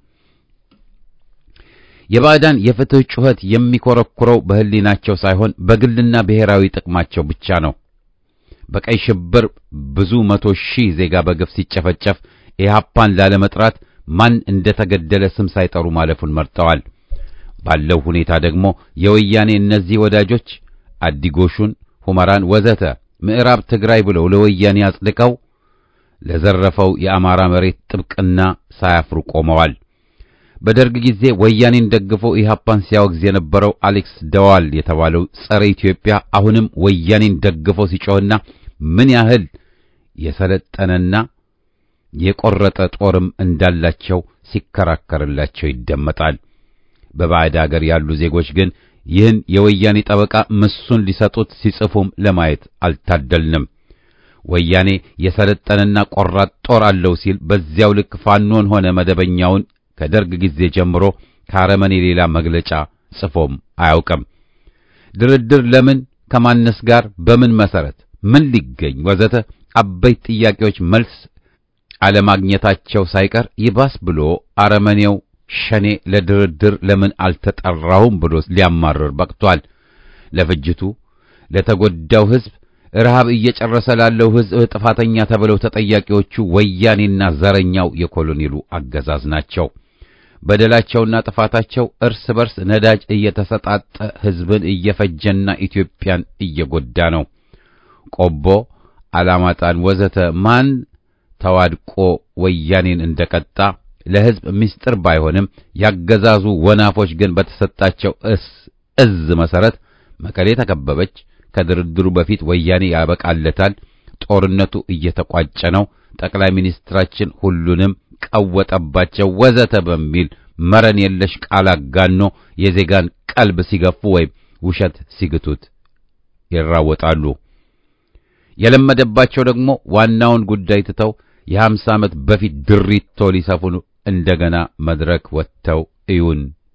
የባዕዳን የፍትህ ጩኸት የሚኮረኩረው በህሊናቸው ሳይሆን በግልና ብሔራዊ ጥቅማቸው ብቻ ነው። በቀይ ሽብር ብዙ መቶ ሺህ ዜጋ በግፍ ሲጨፈጨፍ ኢህአፓን ላለመጥራት ማን እንደተገደለ ስም ሳይጠሩ ማለፉን መርጠዋል። ባለው ሁኔታ ደግሞ የወያኔ እነዚህ ወዳጆች አዲጎሹን፣ ሁመራን ወዘተ ምዕራብ ትግራይ ብለው ለወያኔ አጽድቀው ለዘረፈው የአማራ መሬት ጥብቅና ሳያፍሩ ቆመዋል። በደርግ ጊዜ ወያኔን ደግፎ ኢህአፓን ሲያወግዝ የነበረው አሌክስ ደዋል የተባለው ጸረ ኢትዮጵያ አሁንም ወያኔን ደግፎ ሲጮህና ምን ያህል የሰለጠነና የቆረጠ ጦርም እንዳላቸው ሲከራከርላቸው ይደመጣል። በባዕድ አገር ያሉ ዜጎች ግን ይህን የወያኔ ጠበቃ ምሱን ሊሰጡት ሲጽፉም ለማየት አልታደልንም። ወያኔ የሰለጠነና ቆራጥ ጦር አለው ሲል በዚያው ልክ ፋኖን ሆነ መደበኛውን ከደርግ ጊዜ ጀምሮ ከአረመኔ ሌላ መግለጫ ጽፎም አያውቅም። ድርድር ለምን፣ ከማነስ ጋር፣ በምን መሰረት፣ ምን ሊገኝ ወዘተ አበይት ጥያቄዎች መልስ አለማግኘታቸው ሳይቀር ይባስ ብሎ አረመኔው ሸኔ ለድርድር ለምን አልተጠራሁም ብሎ ሊያማርር በቅቷል። ለፍጅቱ ለተጎዳው ሕዝብ ረሃብ እየጨረሰ ላለው ሕዝብ ጥፋተኛ ተብለው ተጠያቂዎቹ ወያኔና ዘረኛው የኮሎኔሉ አገዛዝ ናቸው። በደላቸውና ጥፋታቸው እርስ በርስ ነዳጅ እየተሰጣጠ ሕዝብን እየፈጀና ኢትዮጵያን እየጎዳ ነው። ቆቦ፣ አላማጣን ወዘተ ማን ተዋድቆ ወያኔን እንደቀጣ ለሕዝብ ምስጢር ባይሆንም ያገዛዙ ወናፎች ግን በተሰጣቸው እስ እዝ መሰረት መቀሌ ተከበበች። ከድርድሩ በፊት ወያኔ ያበቃለታል፣ ጦርነቱ እየተቋጨ ነው፣ ጠቅላይ ሚኒስትራችን ሁሉንም ቀወጠባቸው ወዘተ በሚል መረን የለሽ ቃል አጋኖ የዜጋን ቀልብ ሲገፉ ወይም ውሸት ሲግቱት ይራወጣሉ። የለመደባቸው ደግሞ ዋናውን ጉዳይ ትተው የሀምሳ ዓመት በፊት ድሪቶ ሊሰፉን እንደገና መድረክ ወጥተው እዩን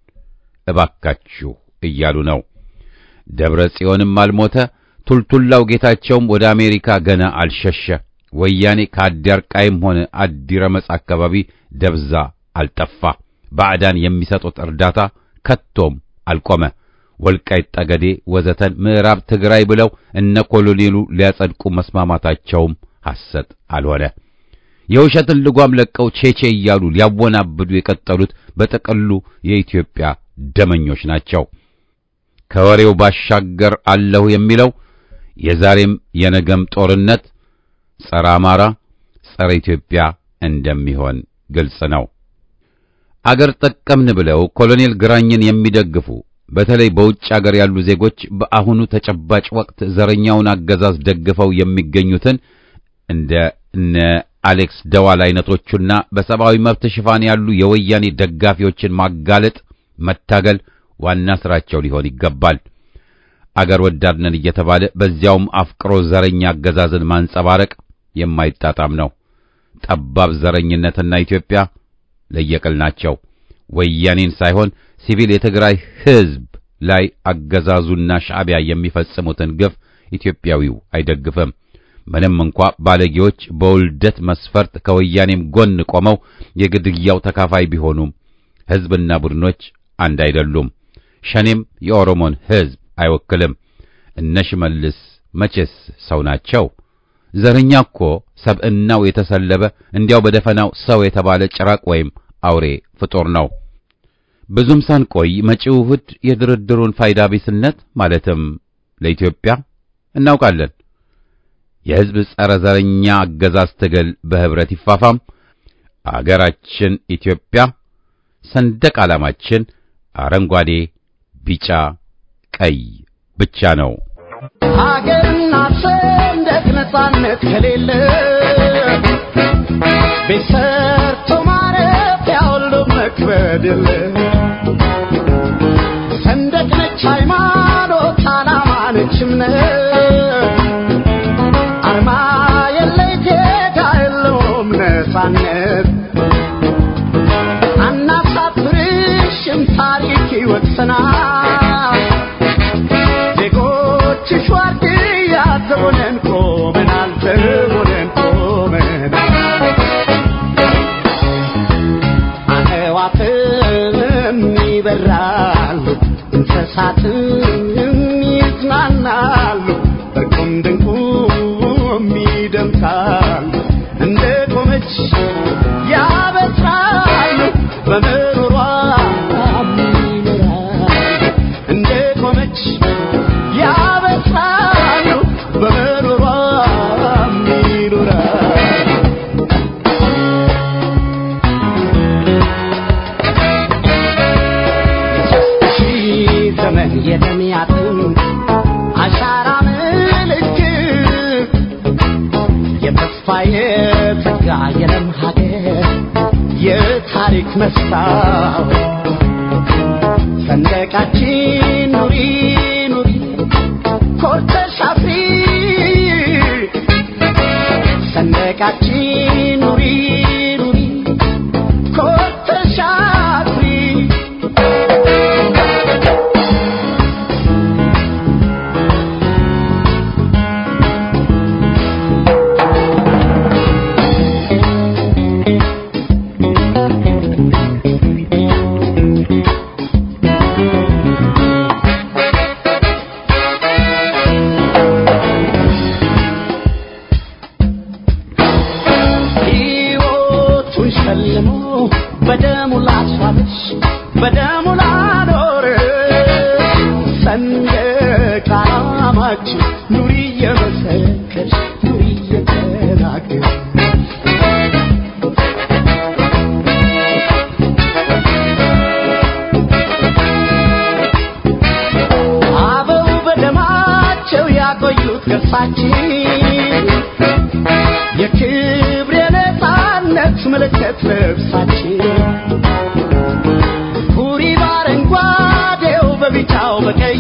እባካችሁ እያሉ ነው። ደብረ ጽዮንም አልሞተ፣ ቱልቱላው ጌታቸውም ወደ አሜሪካ ገና አልሸሸ። ወያኔ ከአዲያርቃይም ሆነ አዲረመጽ አካባቢ ደብዛ አልጠፋ። ባዕዳን የሚሰጡት እርዳታ ከቶም አልቆመ። ወልቃይት ጠገዴ ወዘተን ምዕራብ ትግራይ ብለው እነ ኮሎኔሉ ሊያጸድቁ መስማማታቸውም ሐሰት አልሆነ። የውሸትን ልጓም ለቀው ቼቼ እያሉ ሊያወናብዱ የቀጠሉት በጥቅሉ የኢትዮጵያ ደመኞች ናቸው። ከወሬው ባሻገር አለሁ የሚለው የዛሬም የነገም ጦርነት ጸረ አማራ፣ ጸረ ኢትዮጵያ እንደሚሆን ግልጽ ነው። አገር ጠቀምን ብለው ኮሎኔል ግራኝን የሚደግፉ በተለይ በውጭ አገር ያሉ ዜጎች በአሁኑ ተጨባጭ ወቅት ዘረኛውን አገዛዝ ደግፈው የሚገኙትን እንደ እነ አሌክስ ደዋል አይነቶቹና በሰብአዊ መብት ሽፋን ያሉ የወያኔ ደጋፊዎችን ማጋለጥ፣ መታገል ዋና ስራቸው ሊሆን ይገባል። አገር ወዳድ ነን እየተባለ በዚያውም አፍቅሮ ዘረኛ አገዛዝን ማንጸባረቅ የማይጣጣም ነው። ጠባብ ዘረኝነትና ኢትዮጵያ ለየቅል ናቸው። ወያኔን ሳይሆን ሲቪል የትግራይ ሕዝብ ላይ አገዛዙና ሻዕቢያ የሚፈጽሙትን ግፍ ኢትዮጵያዊው አይደግፍም። ምንም እንኳ ባለጌዎች በውልደት መስፈርት ከወያኔም ጎን ቆመው የግድያው ተካፋይ ቢሆኑም ሕዝብና ቡድኖች አንድ አይደሉም። ሸኔም የኦሮሞን ሕዝብ አይወክልም። እነ ሽመልስ መቼስ ሰው ናቸው? ዘረኛ እኮ ሰብዕናው የተሰለበ እንዲያው በደፈናው ሰው የተባለ ጭራቅ ወይም አውሬ ፍጡር ነው። ብዙም ሳንቆይ መጪው እሑድ የድርድሩን ፋይዳ ቢስነት ማለትም ለኢትዮጵያ እናውቃለን። የሕዝብ ጸረ ዘረኛ አገዛዝ ትግል በህብረት ይፋፋም። አገራችን ኢትዮጵያ ሰንደቅ ዓላማችን አረንጓዴ፣ ቢጫ፣ ቀይ ብቻ ነው። ሀገርና ሰንደቅ ነጻነት ከሌለ ቤት ሰርቶ ማረፊያ ሁሉ መክበድ የለ ሰንደቅ ነች ሃይማኖት፣ ዓላማ ነች እምነት አርማ የለ ጌታ የለውም ነጻነት አናሳፍርሽም ታሪክ ይወቅሰናል ዜጎችሽ ዋርድያ ዘቦነን ቆመናል ዘቦነን ቆመናል አዕዋፍም ይበራሉ እንስሳትም ይዝናናሉ በቁም ድንቁም ይደምቃሉ እንደ ቆመች ያበስራሉ በምሮሯ ይኖራሉ እንደ ቆመች ያበስራሉ በምሮሯ ይኖራሉ ሺህ ዘመን የተሚያትን አሻራ ምልክት የተስፋ የጸጋ የለም ሀገር የታሪክ መስታወት ሰንደቃችን ኑሪ ኑሪ ኮርተሽ አፍሪ ሰንደቃችን ኑሪ ኑሪ ኮርተሽ አኩሪ ሕይወቱን ሸልሞ በደሙ ላስዋበሽ በደሙ ላኖር ሰንደቅ ዓላማችን ኑሪ እየመሰከርሽ ኑሪ እየተናገርሽ አበው በደማቸው ያቆዩት ገፋችን የክብር የነፃነት ምልክት ልብሳችን ሁሪ በአረንጓዴው በቢጫው በቀይ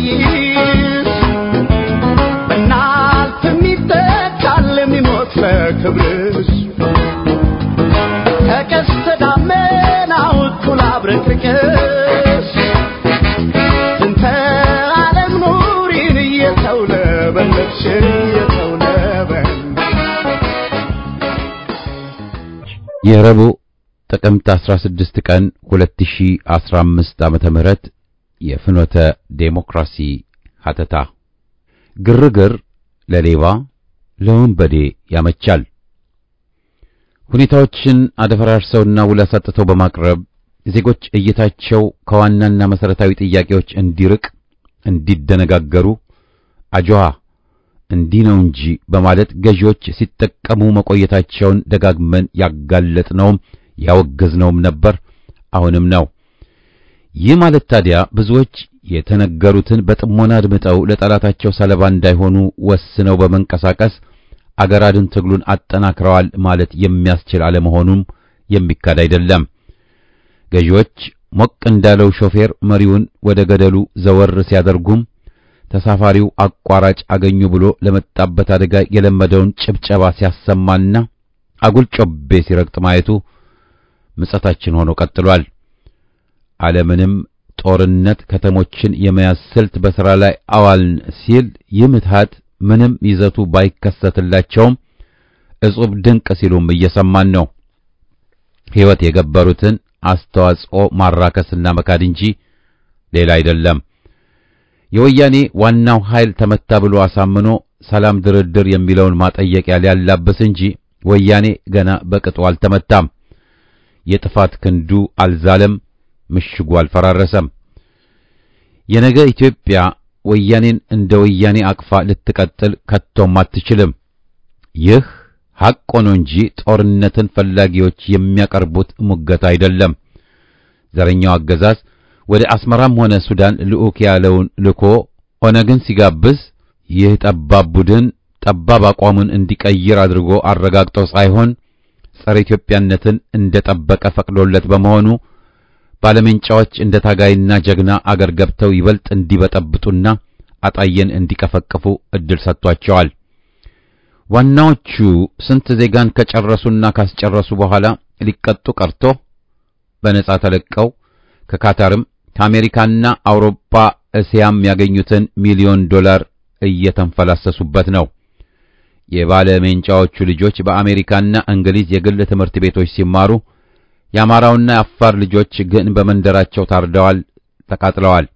በናልፍ የሚተካል የሚሞት ለክብርሽ ከቀስተ ደመናው እኩል አብረቅርቅሽ እንተ ዓለም ኑሪን እየተውለበለብሽ እየተውለበለብሽ የረቡዕ ጥቅምት 16 ቀን 2015 ዓመተ ምህረት የፍኖተ ዴሞክራሲ ሀተታ ግርግር ለሌባ ለወንበዴ ያመቻል። ሁኔታዎችን አደፈራርሰውና ውል አሳጥተው በማቅረብ ዜጎች እይታቸው ከዋናና መሰረታዊ ጥያቄዎች እንዲርቅ እንዲደነጋገሩ አጆሃ እንዲህ ነው እንጂ በማለት ገዢዎች ሲጠቀሙ መቆየታቸውን ደጋግመን ያጋለጥነውም ያወገዝነውም ነበር፣ አሁንም ነው። ይህ ማለት ታዲያ ብዙዎች የተነገሩትን በጥሞና አድምጠው ለጠላታቸው ሰለባ እንዳይሆኑ ወስነው በመንቀሳቀስ አገር አድን ትግሉን አጠናክረዋል ማለት የሚያስችል አለመሆኑም የሚካድ አይደለም። ገዢዎች ሞቅ እንዳለው ሾፌር መሪውን ወደ ገደሉ ዘወር ሲያደርጉም ተሳፋሪው አቋራጭ አገኙ ብሎ ለመጣበት አደጋ የለመደውን ጭብጨባ ሲያሰማና አጉል ጮቤ ሲረግጥ ማየቱ ምጸታችን ሆኖ ቀጥሏል። ዓለምንም ጦርነት ከተሞችን የመያዝ ስልት በሥራ ላይ አዋልን ሲል ይህ ምትሃት ምንም ይዘቱ ባይከሰትላቸውም እጹብ ድንቅ ሲሉም እየሰማን ነው። ሕይወት የገበሩትን አስተዋጽኦ ማራከስና መካድ እንጂ ሌላ አይደለም። የወያኔ ዋናው ኃይል ተመታ ብሎ አሳምኖ ሰላም ድርድር የሚለውን ማጠየቂያ ሊያላብስ እንጂ ወያኔ ገና በቅጡ አልተመታም። የጥፋት ክንዱ አልዛለም፣ ምሽጉ አልፈራረሰም። የነገ ኢትዮጵያ ወያኔን እንደ ወያኔ አቅፋ ልትቀጥል ከቶም አትችልም። ይህ ሐቅ ሆኖ እንጂ ጦርነትን ፈላጊዎች የሚያቀርቡት ሙገት አይደለም። ዘረኛው አገዛዝ ወደ አስመራም ሆነ ሱዳን ልዑክ ያለውን ልኮ ኦነግን ሲጋብዝ ይህ ጠባብ ቡድን ጠባብ አቋሙን እንዲቀይር አድርጎ አረጋግጦ ሳይሆን ጸረ ኢትዮጵያነትን እንደ ጠበቀ ፈቅዶለት በመሆኑ ባለሜንጫዎች እንደ ታጋይና ጀግና አገር ገብተው ይበልጥ እንዲበጠብጡና አጣየን እንዲቀፈቅፉ እድል ሰጥቷቸዋል። ዋናዎቹ ስንት ዜጋን ከጨረሱና ካስጨረሱ በኋላ ሊቀጡ ቀርቶ በነጻ ተለቀው ከካታርም ከአሜሪካና አውሮፓ እስያም ያገኙትን ሚሊዮን ዶላር እየተንፈላሰሱበት ነው። የባለ ሜንጫዎቹ ልጆች በአሜሪካና እንግሊዝ የግል ትምህርት ቤቶች ሲማሩ የአማራውና የአፋር ልጆች ግን በመንደራቸው ታርደዋል፣ ተቃጥለዋል።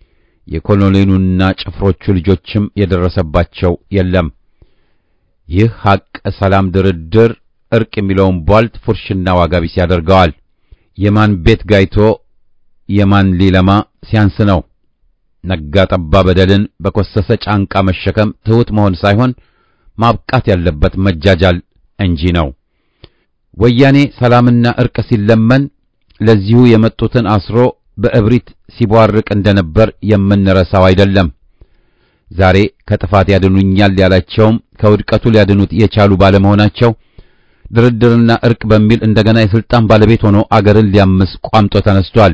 የኮሎኔሉና ጭፍሮቹ ልጆችም የደረሰባቸው የለም። ይህ ሐቅ ሰላም፣ ድርድር፣ እርቅ የሚለውን ቧልት ፉርሽና ዋጋ ቢስ ያደርገዋል። የማን ቤት ጋይቶ የማን ሊለማ ሲያንስ ነው። ነጋ ጠባ በደልን በኮሰሰ ጫንቃ መሸከም ትሑት መሆን ሳይሆን ማብቃት ያለበት መጃጃል እንጂ ነው። ወያኔ ሰላምና እርቅ ሲለመን ለዚሁ የመጡትን አስሮ በእብሪት ሲቧርቅ እንደነበር የምንረሳው አይደለም። ዛሬ ከጥፋት ያድኑኛል ያላቸውም ከውድቀቱ ሊያድኑት የቻሉ ባለመሆናቸው ድርድርና እርቅ በሚል እንደገና የስልጣን ባለቤት ሆኖ አገርን ሊያምስ ቋምጦ ተነስቷል።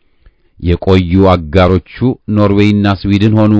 የቆዩ አጋሮቹ ኖርዌይና ስዊድን ሆኑ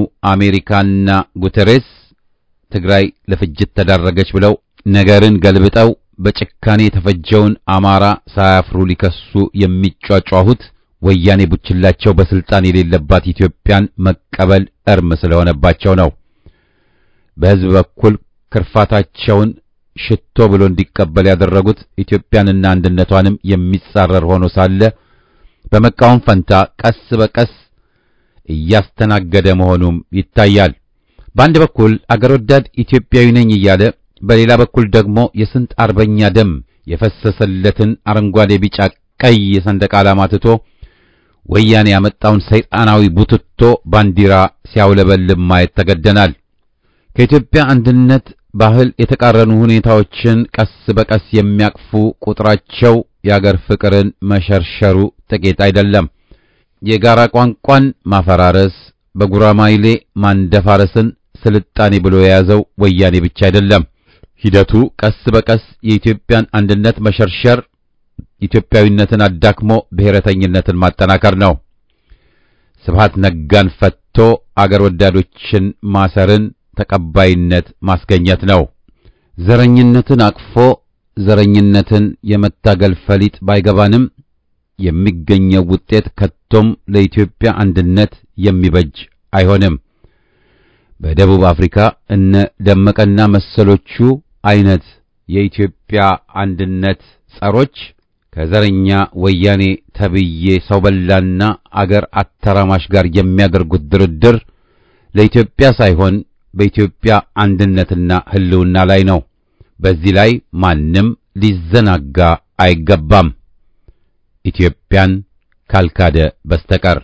አሜሪካና ጉተሬስ ትግራይ ለፍጅት ተዳረገች ብለው ነገርን ገልብጠው በጭካኔ የተፈጀውን አማራ ሳያፍሩ ሊከሱ የሚጯጯሁት ወያኔ ቡችላቸው በስልጣን የሌለባት ኢትዮጵያን መቀበል እርም ስለሆነባቸው ነው። በሕዝብ በኩል ክርፋታቸውን ሽቶ ብሎ እንዲቀበል ያደረጉት ኢትዮጵያንና አንድነቷንም የሚጻረር ሆኖ ሳለ በመቃወም ፈንታ ቀስ በቀስ እያስተናገደ መሆኑም ይታያል። በአንድ በኩል አገር ወዳድ ኢትዮጵያዊ ነኝ እያለ በሌላ በኩል ደግሞ የስንት አርበኛ ደም የፈሰሰለትን አረንጓዴ፣ ቢጫ፣ ቀይ የሰንደቅ ዓላማ ትቶ ወያኔ ያመጣውን ሰይጣናዊ ቡትቶ ባንዲራ ሲያውለበልብ ማየት ተገደናል። ከኢትዮጵያ አንድነት ባህል የተቃረኑ ሁኔታዎችን ቀስ በቀስ የሚያቅፉ ቁጥራቸው የአገር ፍቅርን መሸርሸሩ ጥቂት አይደለም። የጋራ ቋንቋን ማፈራረስ፣ በጉራማይሌ ማንደፋረስን ስልጣኔ ብሎ የያዘው ወያኔ ብቻ አይደለም። ሂደቱ ቀስ በቀስ የኢትዮጵያን አንድነት መሸርሸር፣ ኢትዮጵያዊነትን አዳክሞ ብሔረተኝነትን ማጠናከር ነው። ስብሃት ነጋን ፈቶ አገር ወዳዶችን ማሰርን ተቀባይነት ማስገኘት ነው። ዘረኝነትን አቅፎ ዘረኝነትን የመታገል ፈሊጥ ባይገባንም የሚገኘው ውጤት ከቶም ለኢትዮጵያ አንድነት የሚበጅ አይሆንም። በደቡብ አፍሪካ እነ ደመቀና መሰሎቹ አይነት የኢትዮጵያ አንድነት ጸሮች ከዘረኛ ወያኔ ተብዬ ሰው በላና አገር አተራማሽ ጋር የሚያደርጉት ድርድር ለኢትዮጵያ ሳይሆን በኢትዮጵያ አንድነትና ሕልውና ላይ ነው። በዚህ ላይ ማንም ሊዘናጋ አይገባም፣ ኢትዮጵያን ካልካደ በስተቀር።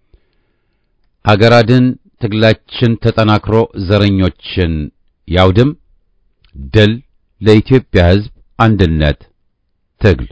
አገራድን ትግላችን ተጠናክሮ ዘረኞችን ያውድም። ድል ለኢትዮጵያ ሕዝብ አንድነት ትግል።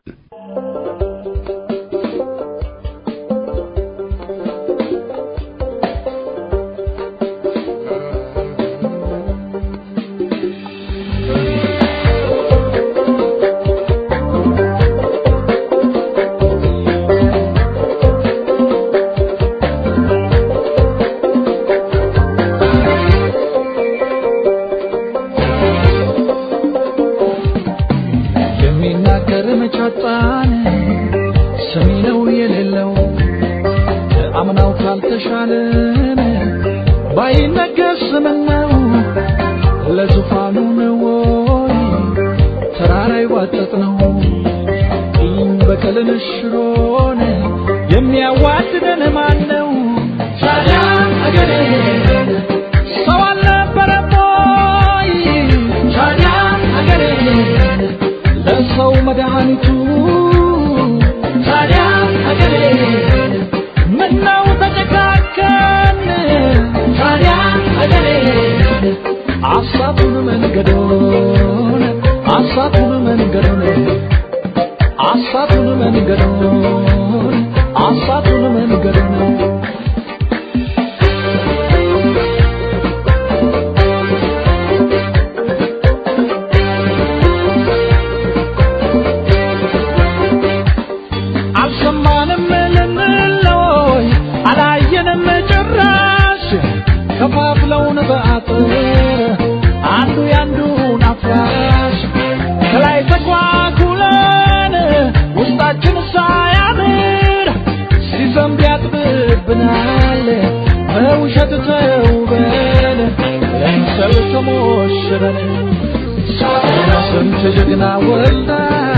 የሚናገር መቻጣን ሰሚ ነው የሌለው አምናው ካልተሻለን ባይነገር ስምነው ለዙፋኑ ነው ወይ ተራራ ይዋጠጥ ነው ቂም በቀልን ሽሮን የሚያዋድደን ማን ነው ታዲያ አገሬ ሰው አልነበረም ወይ ታዲያ አገሬ ለሰው መድኃኒቱ ታዲያ አገሬ ምነው ተጨካከን ታዲያ አገሬ አሳቱን መንገዶን አሳቱን መንገዶን አሳቱን መንገዶን አሳቱን መንገዶን አልሰማንም ልንለይ አላየንም ጭራሽ ከፋፍለውን በአጥር አንዱ ያንዱን አፍራሽ ከላይ ተኳኩለን ውስጣችን ሳያምር ሲዘንብ ያጥብብናል በውሸት ተውበን ለምሰል ተሞሽረን ስንት ጀግና ወልዳ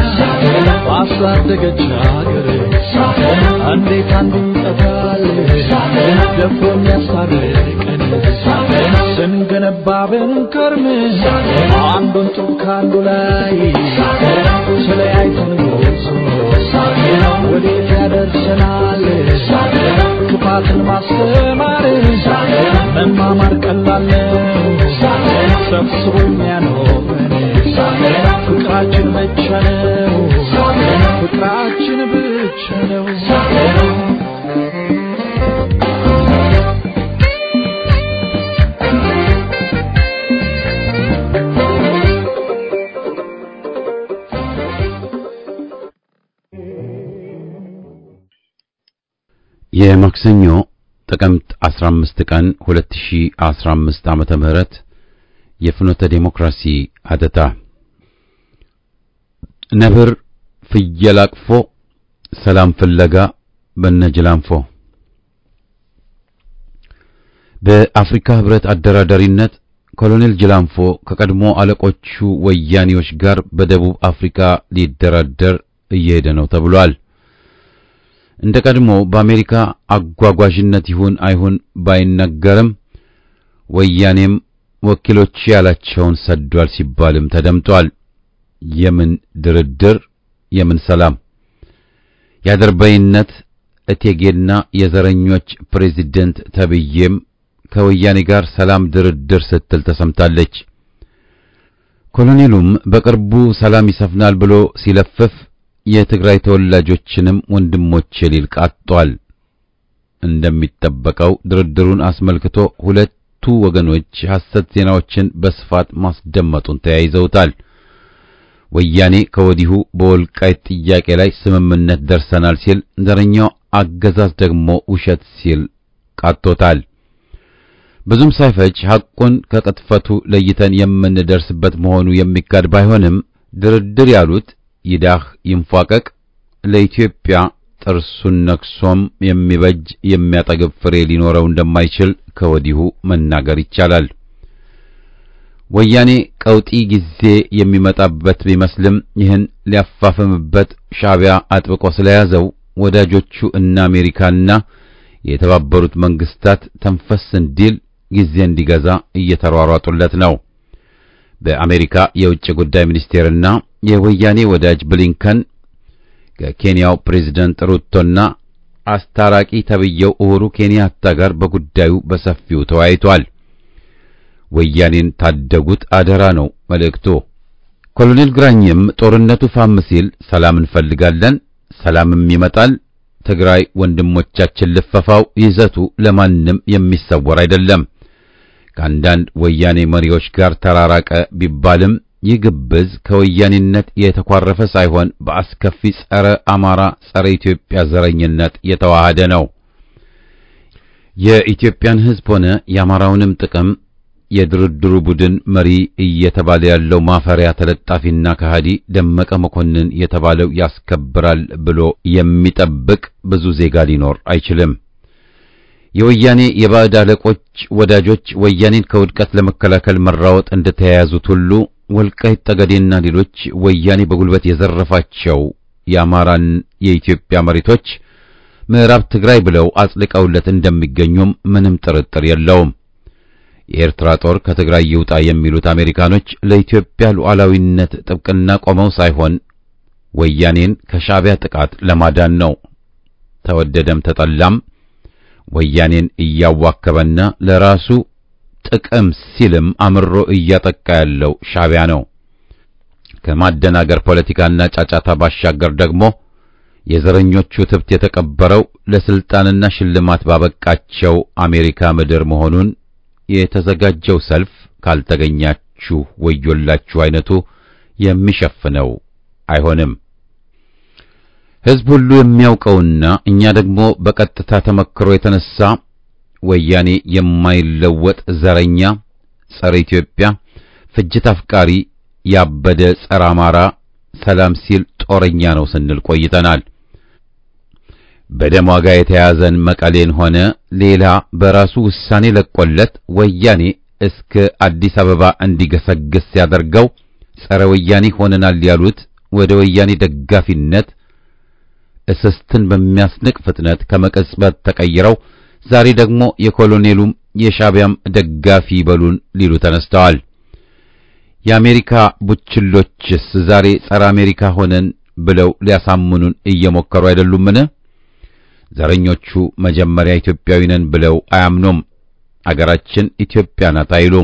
ባሳደገች ሀገር እንዴት አንዱ ይጠፋል ደፍሮ የሚያስታርቀን ስንገነባ ብንከርም አንዱን ጡብ ከአንዱ ላይ ስለያይተን ጎዞ ወዴት ያደርሰናል ክፋትን ማስተማር መማማር ቀላል ነው ሰብስቦ የሚያኖረን ፍቅራችን ብቻ ነው ፍቅራችን ብቻ ነው የማክሰኞ ጥቅምት 15 ቀን 2015 ዓመተ ምህረት የፍኖተ ዴሞክራሲ አተታ ነብር ፍየል አቅፎ ሰላም ፍለጋ በነጅላንፎ በአፍሪካ ህብረት አደራዳሪነት ኮሎኔል ጅላንፎ ከቀድሞ አለቆቹ ወያኔዎች ጋር በደቡብ አፍሪካ ሊደራደር እየሄደ ነው ተብሏል። እንደ ቀድሞ በአሜሪካ አጓጓዥነት ይሁን አይሁን ባይነገርም ወያኔም ወኪሎች ያላቸውን ሰዷል ሲባልም ተደምጧል። የምን ድርድር የምን ሰላም የአድርባይነት እቴጌና የዘረኞች ፕሬዚደንት ተብዬም ከወያኔ ጋር ሰላም ድርድር ስትል ተሰምታለች። ኮሎኔሉም በቅርቡ ሰላም ይሰፍናል ብሎ ሲለፍፍ የትግራይ ተወላጆችንም ወንድሞቼ ሊል ቃጧል። እንደሚጠበቀው ድርድሩን አስመልክቶ ሁለቱ ወገኖች ሐሰት ዜናዎችን በስፋት ማስደመጡን ተያይዘውታል። ወያኔ ከወዲሁ በወልቃይት ጥያቄ ላይ ስምምነት ደርሰናል ሲል፣ ዘረኛው አገዛዝ ደግሞ ውሸት ሲል ቃጦታል። ብዙም ሳይፈጅ ሐቁን ከቅጥፈቱ ለይተን የምንደርስበት መሆኑ የሚካድ ባይሆንም ድርድር ያሉት ይዳህ ይንፏቀቅ ለኢትዮጵያ ጥርሱን ነክሶም የሚበጅ የሚያጠግብ ፍሬ ሊኖረው እንደማይችል ከወዲሁ መናገር ይቻላል። ወያኔ ቀውጢ ጊዜ የሚመጣበት ቢመስልም ይህን ሊያፋፍምበት ሻዕቢያ አጥብቆ ስለያዘው ወዳጆቹ እነ አሜሪካና የተባበሩት መንግስታት ተንፈስ እንዲል ጊዜ እንዲገዛ እየተሯሯጡለት ነው። በአሜሪካ የውጭ ጉዳይ ሚኒስቴርና የወያኔ ወዳጅ ብሊንከን ከኬንያው ፕሬዝደንት ሩቶና አስታራቂ ተብየው ኡሁሩ ኬንያታ ጋር በጉዳዩ በሰፊው ተወያይቷል። ወያኔን ታደጉት አደራ ነው መልእክቱ። ኮሎኔል ግራኝም ጦርነቱ ፋም ሲል ሰላም እንፈልጋለን፣ ሰላምም ይመጣል፣ ትግራይ ወንድሞቻችን ልፈፋው ይዘቱ ለማንም የሚሰወር አይደለም። ከአንዳንድ ወያኔ መሪዎች ጋር ተራራቀ ቢባልም ይህ ግብዝ ከወያኔነት የተኳረፈ ሳይሆን በአስከፊ ጸረ አማራ፣ ጸረ ኢትዮጵያ ዘረኝነት የተዋሃደ ነው። የኢትዮጵያን ሕዝብ ሆነ የአማራውንም ጥቅም የድርድሩ ቡድን መሪ እየተባለ ያለው ማፈሪያ ተለጣፊና ከሃዲ ደመቀ መኮንን የተባለው ያስከብራል ብሎ የሚጠብቅ ብዙ ዜጋ ሊኖር አይችልም። የወያኔ የባዕድ አለቆች ወዳጆች ወያኔን ከውድቀት ለመከላከል መራወጥ እንደተያያዙት ሁሉ ወልቃይት ጠገዴና ሌሎች ወያኔ በጉልበት የዘረፋቸው የአማራን የኢትዮጵያ መሬቶች ምዕራብ ትግራይ ብለው አጽድቀውለት እንደሚገኙም ምንም ጥርጥር የለውም። የኤርትራ ጦር ከትግራይ ይውጣ የሚሉት አሜሪካኖች ለኢትዮጵያ ሉዓላዊነት ጥብቅና ቆመው ሳይሆን ወያኔን ከሻዕቢያ ጥቃት ለማዳን ነው። ተወደደም ተጠላም ወያኔን እያዋከበና ለራሱ ጥቅም ሲልም አምሮ እያጠቃ ያለው ሻዕቢያ ነው። ከማደናገር ፖለቲካና ጫጫታ ባሻገር ደግሞ የዘረኞቹ ትብት የተቀበረው ለስልጣንና ሽልማት ባበቃቸው አሜሪካ ምድር መሆኑን የተዘጋጀው ሰልፍ ካልተገኛችሁ ወዮላችሁ አይነቱ የሚሸፍነው አይሆንም። ሕዝብ ሁሉ የሚያውቀውና እኛ ደግሞ በቀጥታ ተመክሮ የተነሳ ወያኔ የማይለወጥ ዘረኛ፣ ጸረ ኢትዮጵያ፣ ፍጅት አፍቃሪ፣ ያበደ ጸረ አማራ፣ ሰላም ሲል ጦረኛ ነው ስንል ቆይተናል። በደም ዋጋ የተያዘን መቀሌን ሆነ ሌላ በራሱ ውሳኔ ለቆለት ወያኔ እስከ አዲስ አበባ እንዲገሰግስ ሲያደርገው ጸረ ወያኔ ሆነናል ያሉት ወደ ወያኔ ደጋፊነት እስስትን በሚያስንቅ ፍጥነት ከመቀጽበት ተቀይረው ዛሬ ደግሞ የኮሎኔሉም የሻዕቢያም ደጋፊ በሉን ሊሉ ተነስተዋል። የአሜሪካ ቡችሎችስ ዛሬ ጸረ አሜሪካ ሆነን ብለው ሊያሳምኑን እየሞከሩ አይደሉምን? ዘረኞቹ መጀመሪያ ኢትዮጵያዊ ነን ብለው አያምኑም። አገራችን ኢትዮጵያ ናት አይሉም።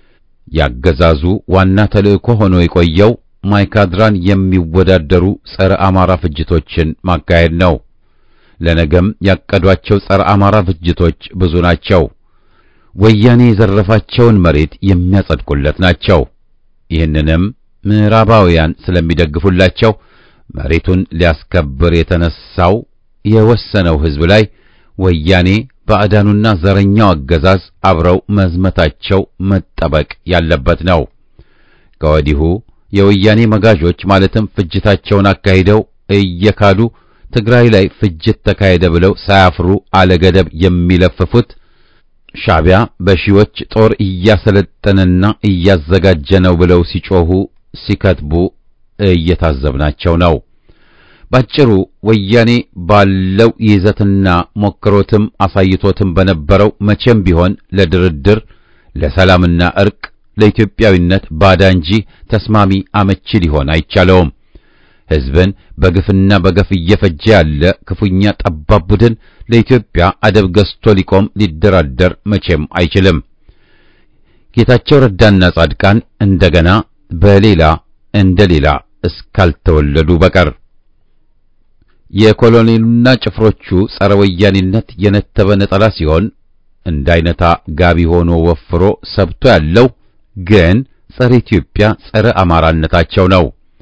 ያገዛዙ ዋና ተልእኮ ሆኖ የቆየው ማይካድራን የሚወዳደሩ ጸረ አማራ ፍጅቶችን ማካሄድ ነው። ለነገም ያቀዷቸው ጸረ አማራ ፍጅቶች ብዙ ናቸው። ወያኔ የዘረፋቸውን መሬት የሚያጸድቁለት ናቸው። ይህንንም ምዕራባውያን ስለሚደግፉላቸው መሬቱን ሊያስከብር የተነሳው የወሰነው ሕዝብ ላይ ወያኔ ባዕዳኑና ዘረኛው አገዛዝ አብረው መዝመታቸው መጠበቅ ያለበት ነው። ከወዲሁ የወያኔ መጋዦች ማለትም ፍጅታቸውን አካሂደው እየካዱ ትግራይ ላይ ፍጅት ተካሄደ ብለው ሳያፍሩ አለገደብ የሚለፍፉት ሻዕቢያ በሺዎች ጦር እያሰለጠነና እያዘጋጀ ነው ብለው ሲጮሁ ሲከትቡ እየታዘብናቸው ነው። ባጭሩ ወያኔ ባለው ይዘትና ሞክሮትም አሳይቶትም በነበረው መቼም ቢሆን ለድርድር ለሰላምና እርቅ ለኢትዮጵያዊነት ባዳ እንጂ ተስማሚ አመቺ ሊሆን አይቻለውም። ሕዝብን በግፍና በገፍ እየፈጀ ያለ ክፉኛ ጠባብ ቡድን ለኢትዮጵያ አደብ ገዝቶ ሊቆም ሊደራደር መቼም አይችልም። ጌታቸው ረዳና ጻድቃን እንደገና በሌላ እንደ ሌላ እስካልተወለዱ በቀር የኮሎኔሉና ጭፍሮቹ ጸረ ወያኔነት የነተበ ነጠላ ሲሆን እንዳይነታ ጋቢ ሆኖ ወፍሮ ሰብቶ ያለው ግን ጸረ ኢትዮጵያ ጸረ አማራነታቸው ነው።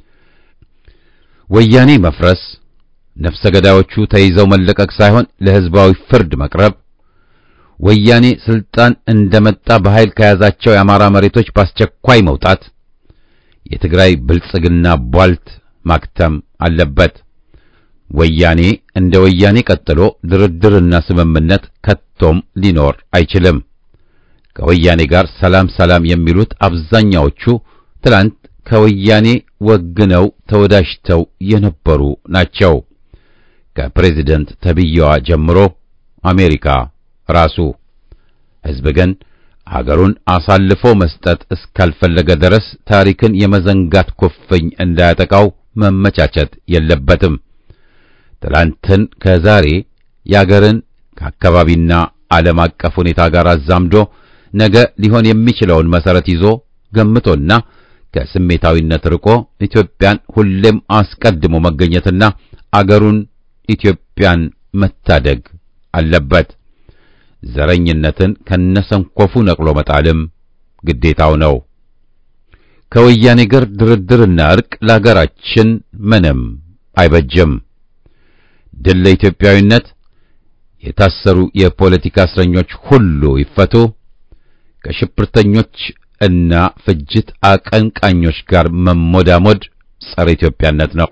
ወያኔ መፍረስ፣ ነፍሰ ገዳዮቹ ተይዘው መለቀቅ ሳይሆን ለሕዝባዊ ፍርድ መቅረብ፣ ወያኔ ስልጣን እንደመጣ በኃይል ከያዛቸው የአማራ መሬቶች በአስቸኳይ መውጣት፣ የትግራይ ብልጽግና ቧልት ማክተም አለበት። ወያኔ እንደ ወያኔ ቀጥሎ ድርድርና ስምምነት ከቶም ሊኖር አይችልም። ከወያኔ ጋር ሰላም ሰላም የሚሉት አብዛኛዎቹ ትላንት ከወያኔ ወግነው ተወዳጅተው የነበሩ ናቸው። ከፕሬዚደንት ተብዬዋ ጀምሮ አሜሪካ ራሱ። ሕዝብ ግን አገሩን አሳልፎ መስጠት እስካልፈለገ ድረስ ታሪክን የመዘንጋት ኩፍኝ እንዳያጠቃው መመቻቸት የለበትም። ትላንትን ከዛሬ የአገርን ከአካባቢና ዓለም አቀፍ ሁኔታ ጋር አዛምዶ ነገ ሊሆን የሚችለውን መሰረት ይዞ ገምቶና ከስሜታዊነት ርቆ ኢትዮጵያን ሁሌም አስቀድሞ መገኘትና አገሩን ኢትዮጵያን መታደግ አለበት። ዘረኝነትን ከነሰንኮፉ ነቅሎ መጣልም ግዴታው ነው። ከወያኔ ጋር ድርድርና እርቅ ለአገራችን ምንም አይበጅም። ድል ለኢትዮጵያዊነት። የታሰሩ የፖለቲካ እስረኞች ሁሉ ይፈቱ። ከሽብርተኞች እና ፍጅት አቀንቃኞች ጋር መሞዳሞድ ጸረ ኢትዮጵያነት ነው።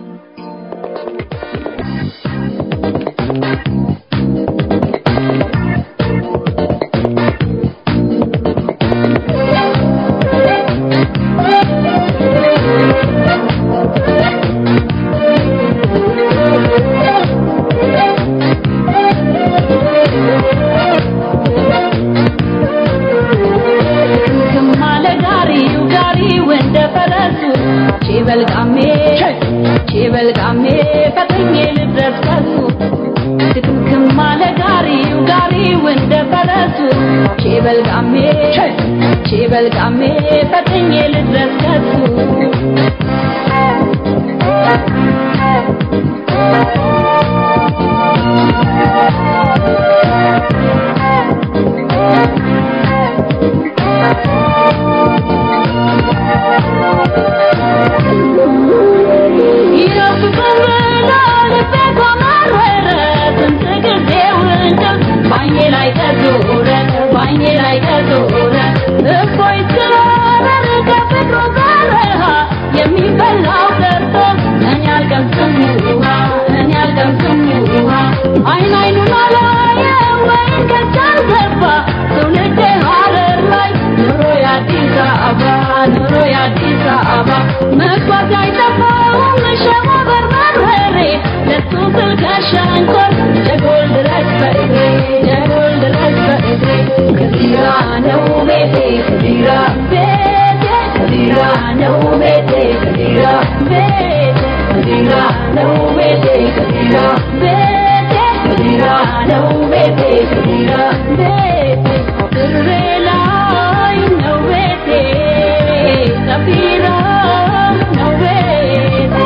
በልቃሜ ፈጥኜ ልድረስ ከሱ አይን አይኑን አላየም ወይን ከቻል ገባ ትውልድ ሀረር ላይ ኑሮ የአዲስ አበባ ኑሮ የአዲስ አበባ መግባት አይጠፋውም ሸዋ በርበሬ ለሱ ስል ከሸንኮር ጀጎል ድረስ በእግሬ ጀጎል ድረስ በእግሬ ከዚራ ነው ቤቴ ከዚራ ቤቴ ከዚራ ነው ቤቴ ከዚራ ቤቴ ከዚራ ነው ቤቴ ከዚራ ቤቴ ከዚራ ነው ቤቴ ከዚራ ቤቴ ድሬ ላይ ነው ቤቴ ሰፊራ ነው ቤቴ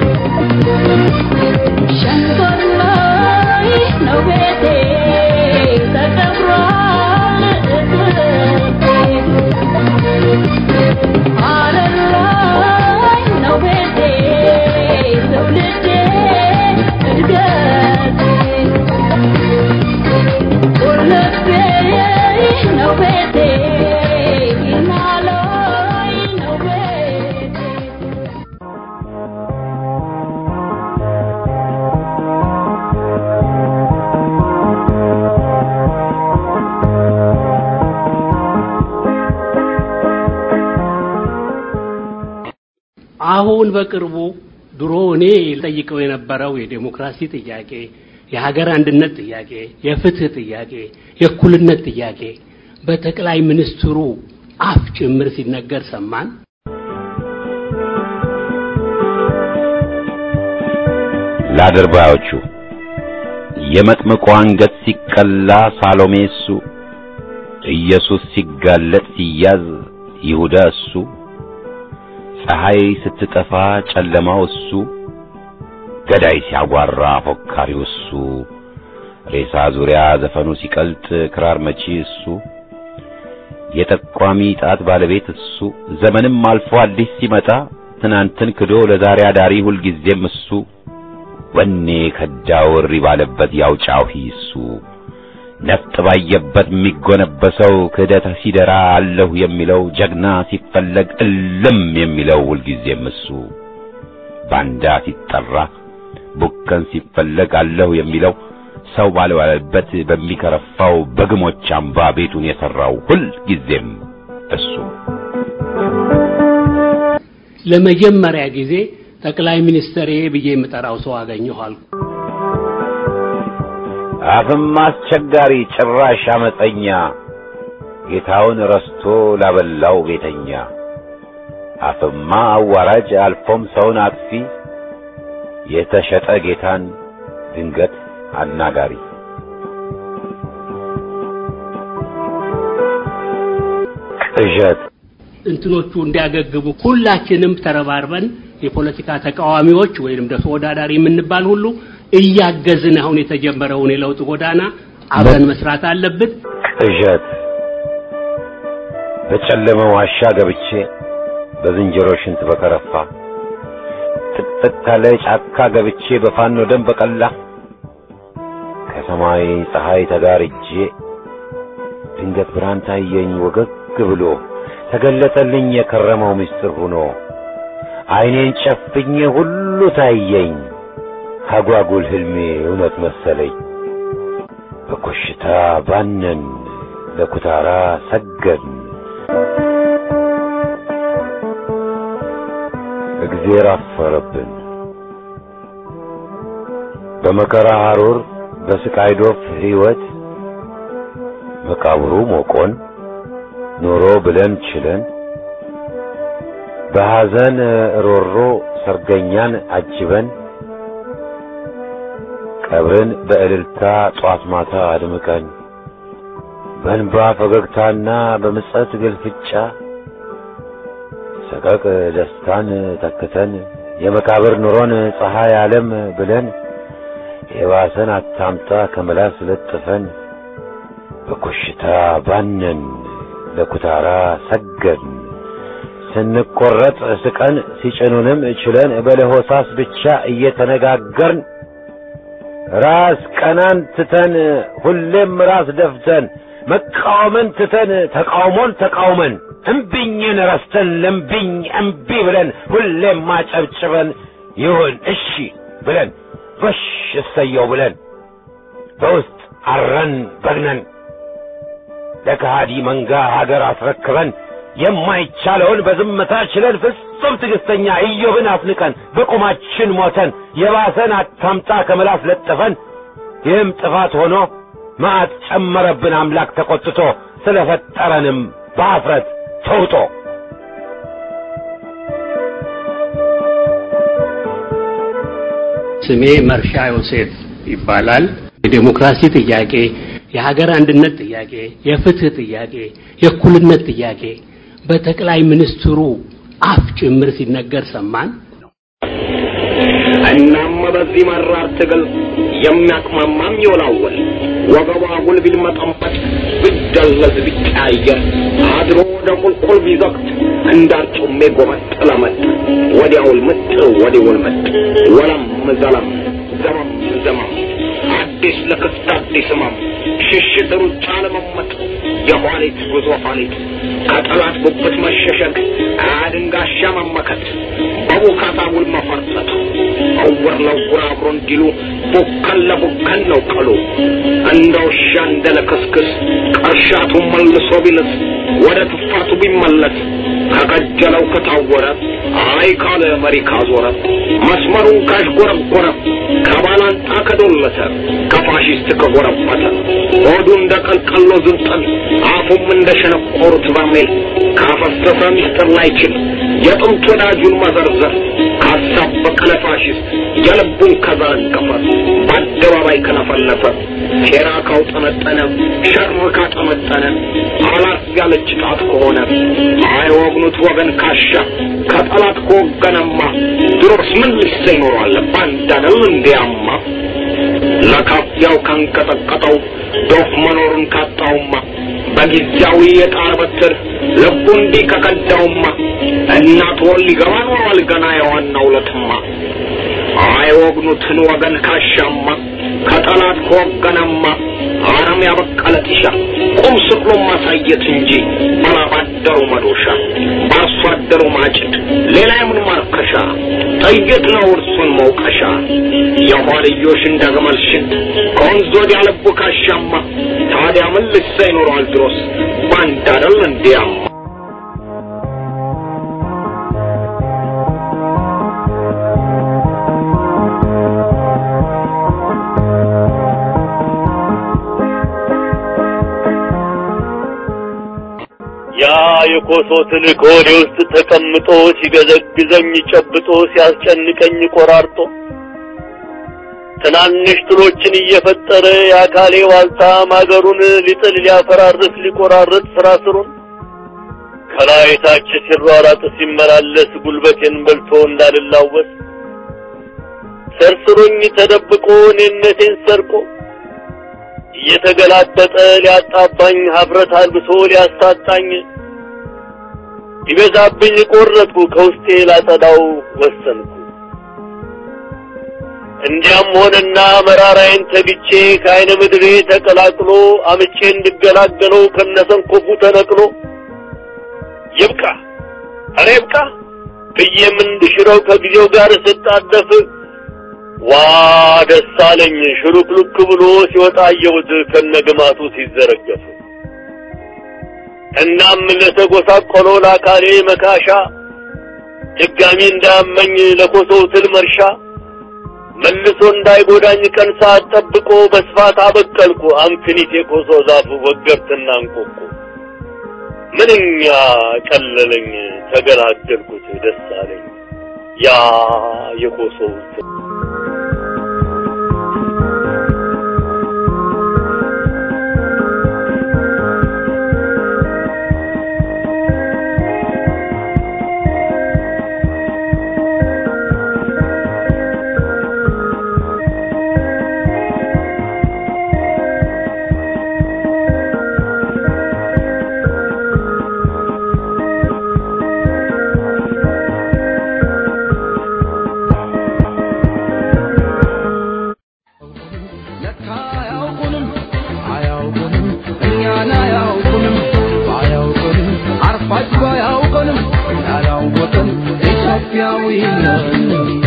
ሸንኮር ላይ ነው ቤቴ ተከብሯል እትብቴ አሁን በቅርቡ ድሮ እኔ ጠይቀው የነበረው የዴሞክራሲ ጥያቄ፣ የሀገር አንድነት ጥያቄ፣ የፍትህ ጥያቄ፣ የእኩልነት ጥያቄ በጠቅላይ ሚኒስትሩ አፍ ጭምር ሲነገር ሰማን። ለአድርባዮቹ የመጥምቁ አንገት ሲቀላ ሳሎሜ እሱ፣ ኢየሱስ ሲጋለጥ ሲያዝ ይሁዳ እሱ፣ ፀሐይ ስትጠፋ ጨለማው እሱ፣ ገዳይ ሲያጓራ ፎካሪው እሱ፣ ሬሳ ዙሪያ ዘፈኑ ሲቀልጥ ክራር መቺ እሱ፣ የጠቋሚ ጣት ባለቤት እሱ፣ ዘመንም አልፎ አዲስ ሲመጣ ትናንትን ክዶ ለዛሬ አዳሪ ሁልጊዜም እሱ ወኔ ከዳው እሪ ባለበት ያውጫው እሱ ነፍጥ ባየበት የሚጎነበሰው ክህደት ሲደራ አለሁ የሚለው ጀግና ሲፈለግ እልም የሚለው ሁልጊዜም እሱ ባንዳ ሲጠራ ቡከን ሲፈለግ አለሁ የሚለው ሰው ባልባለበት በሚከረፋው በግሞች አምባ ቤቱን የሠራው ሁልጊዜም እሱ ለመጀመሪያ ጊዜ ጠቅላይ ሚኒስትር ብዬ የምጠራው ሰው አገኘሁ አልኩ። አፍም አስቸጋሪ ጭራሽ አመፀኛ ጌታውን ረስቶ ላበላው ቤተኛ አፍማ አዋራጅ አልፎም ሰውን አጥፊ የተሸጠ ጌታን ድንገት አናጋሪ ቅዠት እንትኖቹ እንዲያገግሙ ሁላችንም ተረባርበን የፖለቲካ ተቃዋሚዎች ወይንም ተወዳዳሪ የምንባል ሁሉ እያገዝን አሁን የተጀመረውን የለውጥ ጎዳና አብረን መስራት አለብን። ቅዠት በጨለመ ዋሻ ገብቼ በዝንጀሮ ሽንት በከረፋ ጥቅጥቅ ካለ ጫካ ገብቼ በፋኖ ደም በቀላ ከሰማይ ፀሐይ ተጋርጄ ድንገት ብርሃን ታየኝ ወገግ ብሎ ተገለጠልኝ የከረመው ምስጢር ሆኖ ዓይኔን ጨፍኜ ሁሉ ታየኝ አጓጉል ህልሜ እውነት መሰለኝ በኮሽታ ባነን ለኩታራ ሰገድን እግዜር አፈረብን በመከራ ሐሩር በስቃይ ዶፍ ሕይወት መቃብሩ ሞቆን ኖሮ ብለን ችለን በሐዘን ሮሮ ሰርገኛን አጅበን ቀብርን በእልልታ ጧት ማታ አድምቀን በእንባ ፈገግታና በምጸት ግልፍጫ ሰቀቅ ደስታን ተክተን የመቃብር ኑሮን ፀሐይ ዓለም ብለን የባሰን አታምጣ ከመላስ ለጥፈን በኮሽታ ባነን ለኩታራ ሰገድን ስንቆረጥ ስቀን ሲጭኑንም ችለን በለሆሳስ ብቻ እየተነጋገርን ራስ ቀናን ትተን ሁሌም ራስ ደፍተን መቃወምን ትተን ተቃውሞን ተቃውመን እምቢኝን ረስተን ለምቢኝ እምቢ ብለን ሁሌም ማጨብጭበን ይሁን እሺ ብለን ጎሽ እሰየው ብለን በውስጥ አረን በግነን ለከሃዲ መንጋ ሀገር አስረክበን የማይቻለውን በዝምታ ችለን ፍጹም ትዕግስተኛ ኢዮብን አፍንቀን በቁማችን ሞተን የባሰን አታምጣ ከምላስ ለጥፈን ይህም ጥፋት ሆኖ መዓት ጨመረብን አምላክ ተቆጥቶ ስለፈጠረንም በአፍረት ተውጦ ስሜ መርሻ ዮሴፍ ይባላል። የዴሞክራሲ ጥያቄ፣ የሀገር አንድነት ጥያቄ፣ የፍትህ ጥያቄ፣ የእኩልነት ጥያቄ በጠቅላይ ሚኒስትሩ አፍ ጭምር ሲነገር ሰማን። እናም በዚህ መራር ትግል የሚያቅማማም ይወላወል ወገቧ ጉል ቢልመጠመጥ ቢደለዝ ቢቀያየር አድሮ ወደ ቁልቁል ቢዘቅት እንዳርጩሜ ጎመጥ ለመጥ ወዲያውል ምጥ ወዲውል ምጥ ወለም ዘለም ዘመም ዘመም አዲስ ለክስት አዲስ ህመም ሽሽት ሩጫ ለመመጥ የኋሊት ጉዞ ኋሊት ከጠላት ጉብት መሸሸግ አድንጋሻ መመከት በቡካታ ውል መፈርጠጥ እውር ለውር አብሮ እንዲሉ ቡከን ለቡከን ነው ቀሉ እንደ ውሻ እንደ ለክስክስ ቀርሻቱ መልሶ ቢልስ ወደ ትፋቱ ቢመለስ ከቀጀለው ከታወረ አይ ካለ መሪ ካዞረ መስመሩን ካሽጎረጎረ ከባላንጣ ከዶለተ ከፋሽስት ከጎረበተ ሆዱ እንደ ቀልቀሎ ዝንጠል አፉም እንደ ሸነቆሩት በርሜል ካፈሰሰ ሚስጥር ላይችል የጥንት ወዳጁን መዘርዘር ካሳበቀ ለፋሽስት የልቡን ከዘረገፈ በአደባባይ ከለፈለፈ ሴራ ካውጠነጠነ ሸር ካጠመጠነ አላት ያለች ጣት ከሆነ አይወግኑት ወገን ካሻ ከጠላት ከወገነማ ድሮስ ምን ልሰ ይኖሯል ባንዳነው እንዲያማ ለካፊያው ካንቀጠቀጠው ዶፍ መኖሩን ካጣውማ በጊዜያዊ የጣር በትር ልቡ እንዲህ ከቀዳውማ እናት ወል ሊገባ ኖሯል ገና የዋናው ለትማ አይወግኑትን ወገን ካሻማ ከጠላት ከወገነማ አረም ያበቀለ ጢሻ ቁም ስቅሎ ማሳየት እንጂ ባላባደሩ መዶሻ በአርሶ አደሩ ማጭድ ሌላ የምን ማርከሻ ጥይት ነው እርሱን መውቀሻ የኋልዮሽ እንደ ግመል ሽንት ከወንዝ ወዲያ ልቡ ካሻማ ታዲያ ምን ልሳ ይኖረዋል ድሮስ ባንድ አደል እንዲያማ ያ የኮሶ ትልቅ ሆዴ ውስጥ ተቀምጦ ሲገዘግዘኝ ጨብጦ ሲያስጨንቀኝ ቆራርጦ ትናንሽ ትሎችን እየፈጠረ የአካሌ ዋልታ ማገሩን ሊጥል ሊያፈራርስ ሊቆራርጥ ስራ ስሩን ከላይ ታች ሲሯራጥ ሲመላለስ ጉልበቴን በልቶ እንዳልላወስ ሰርስሮኝ ተደብቆ እኔነቴን ሰርቆ እየተገላበጠ ሊያጣባኝ ሀፍረት አልብሶ ሊያሳጣኝ ሊበዛብኝ ቆረጥኩ ከውስጤ ላጸዳው ወሰንኩ። እንዲያም ሆነና መራራዬን ተግቼ ከአይነ ምድሬ ተቀላቅሎ አምቼ እንድገላገለው ከነሰንኮፉ ተነቅሎ ይብቃ ኧረ ይብቃ ብዬም እንድሽረው ከጊዜው ጋር ስጣደፍ ዋ ደስ አለኝ ሽሉክሉክ ብሎ ሲወጣ አየሁት ከነግማቱ ሲዘረገፍ። እናም ለተጎሳቆለው ለአካሌ መካሻ ድጋሚ እንዳያመኝ ለኮሶው ትል መርሻ መልሶ እንዳይጎዳኝ ቀን ሰዓት ጠብቆ በስፋት አበቀልኩ አምክኒት የኮሶ ዛፍ ወገርትና እንቆቁ ምንኛ ቀለለኝ ተገላገልኩት ደስ አለኝ ያ የኮሶው ትል ለካ አያውቁንም አያውቁንም እኛን አያውቁንም አያውቁንም አርፋጅ አያውቁንም ያላወቅን ኢትዮጵያዊ ነን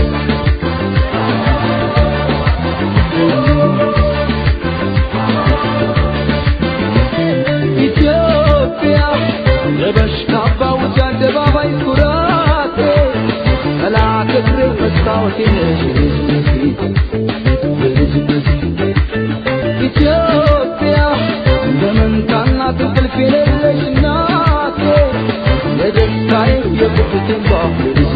ኢትዮጵያ የበሽታ ባውጃ አደባባይ ኩራቴ ጠላት እግሬ መስታወቴ ነሽ ኢትዮጵያ በመንታና እንቅልፍ የሌለሽ እናቴ የደስታዬ የቁጭቴ ባፍ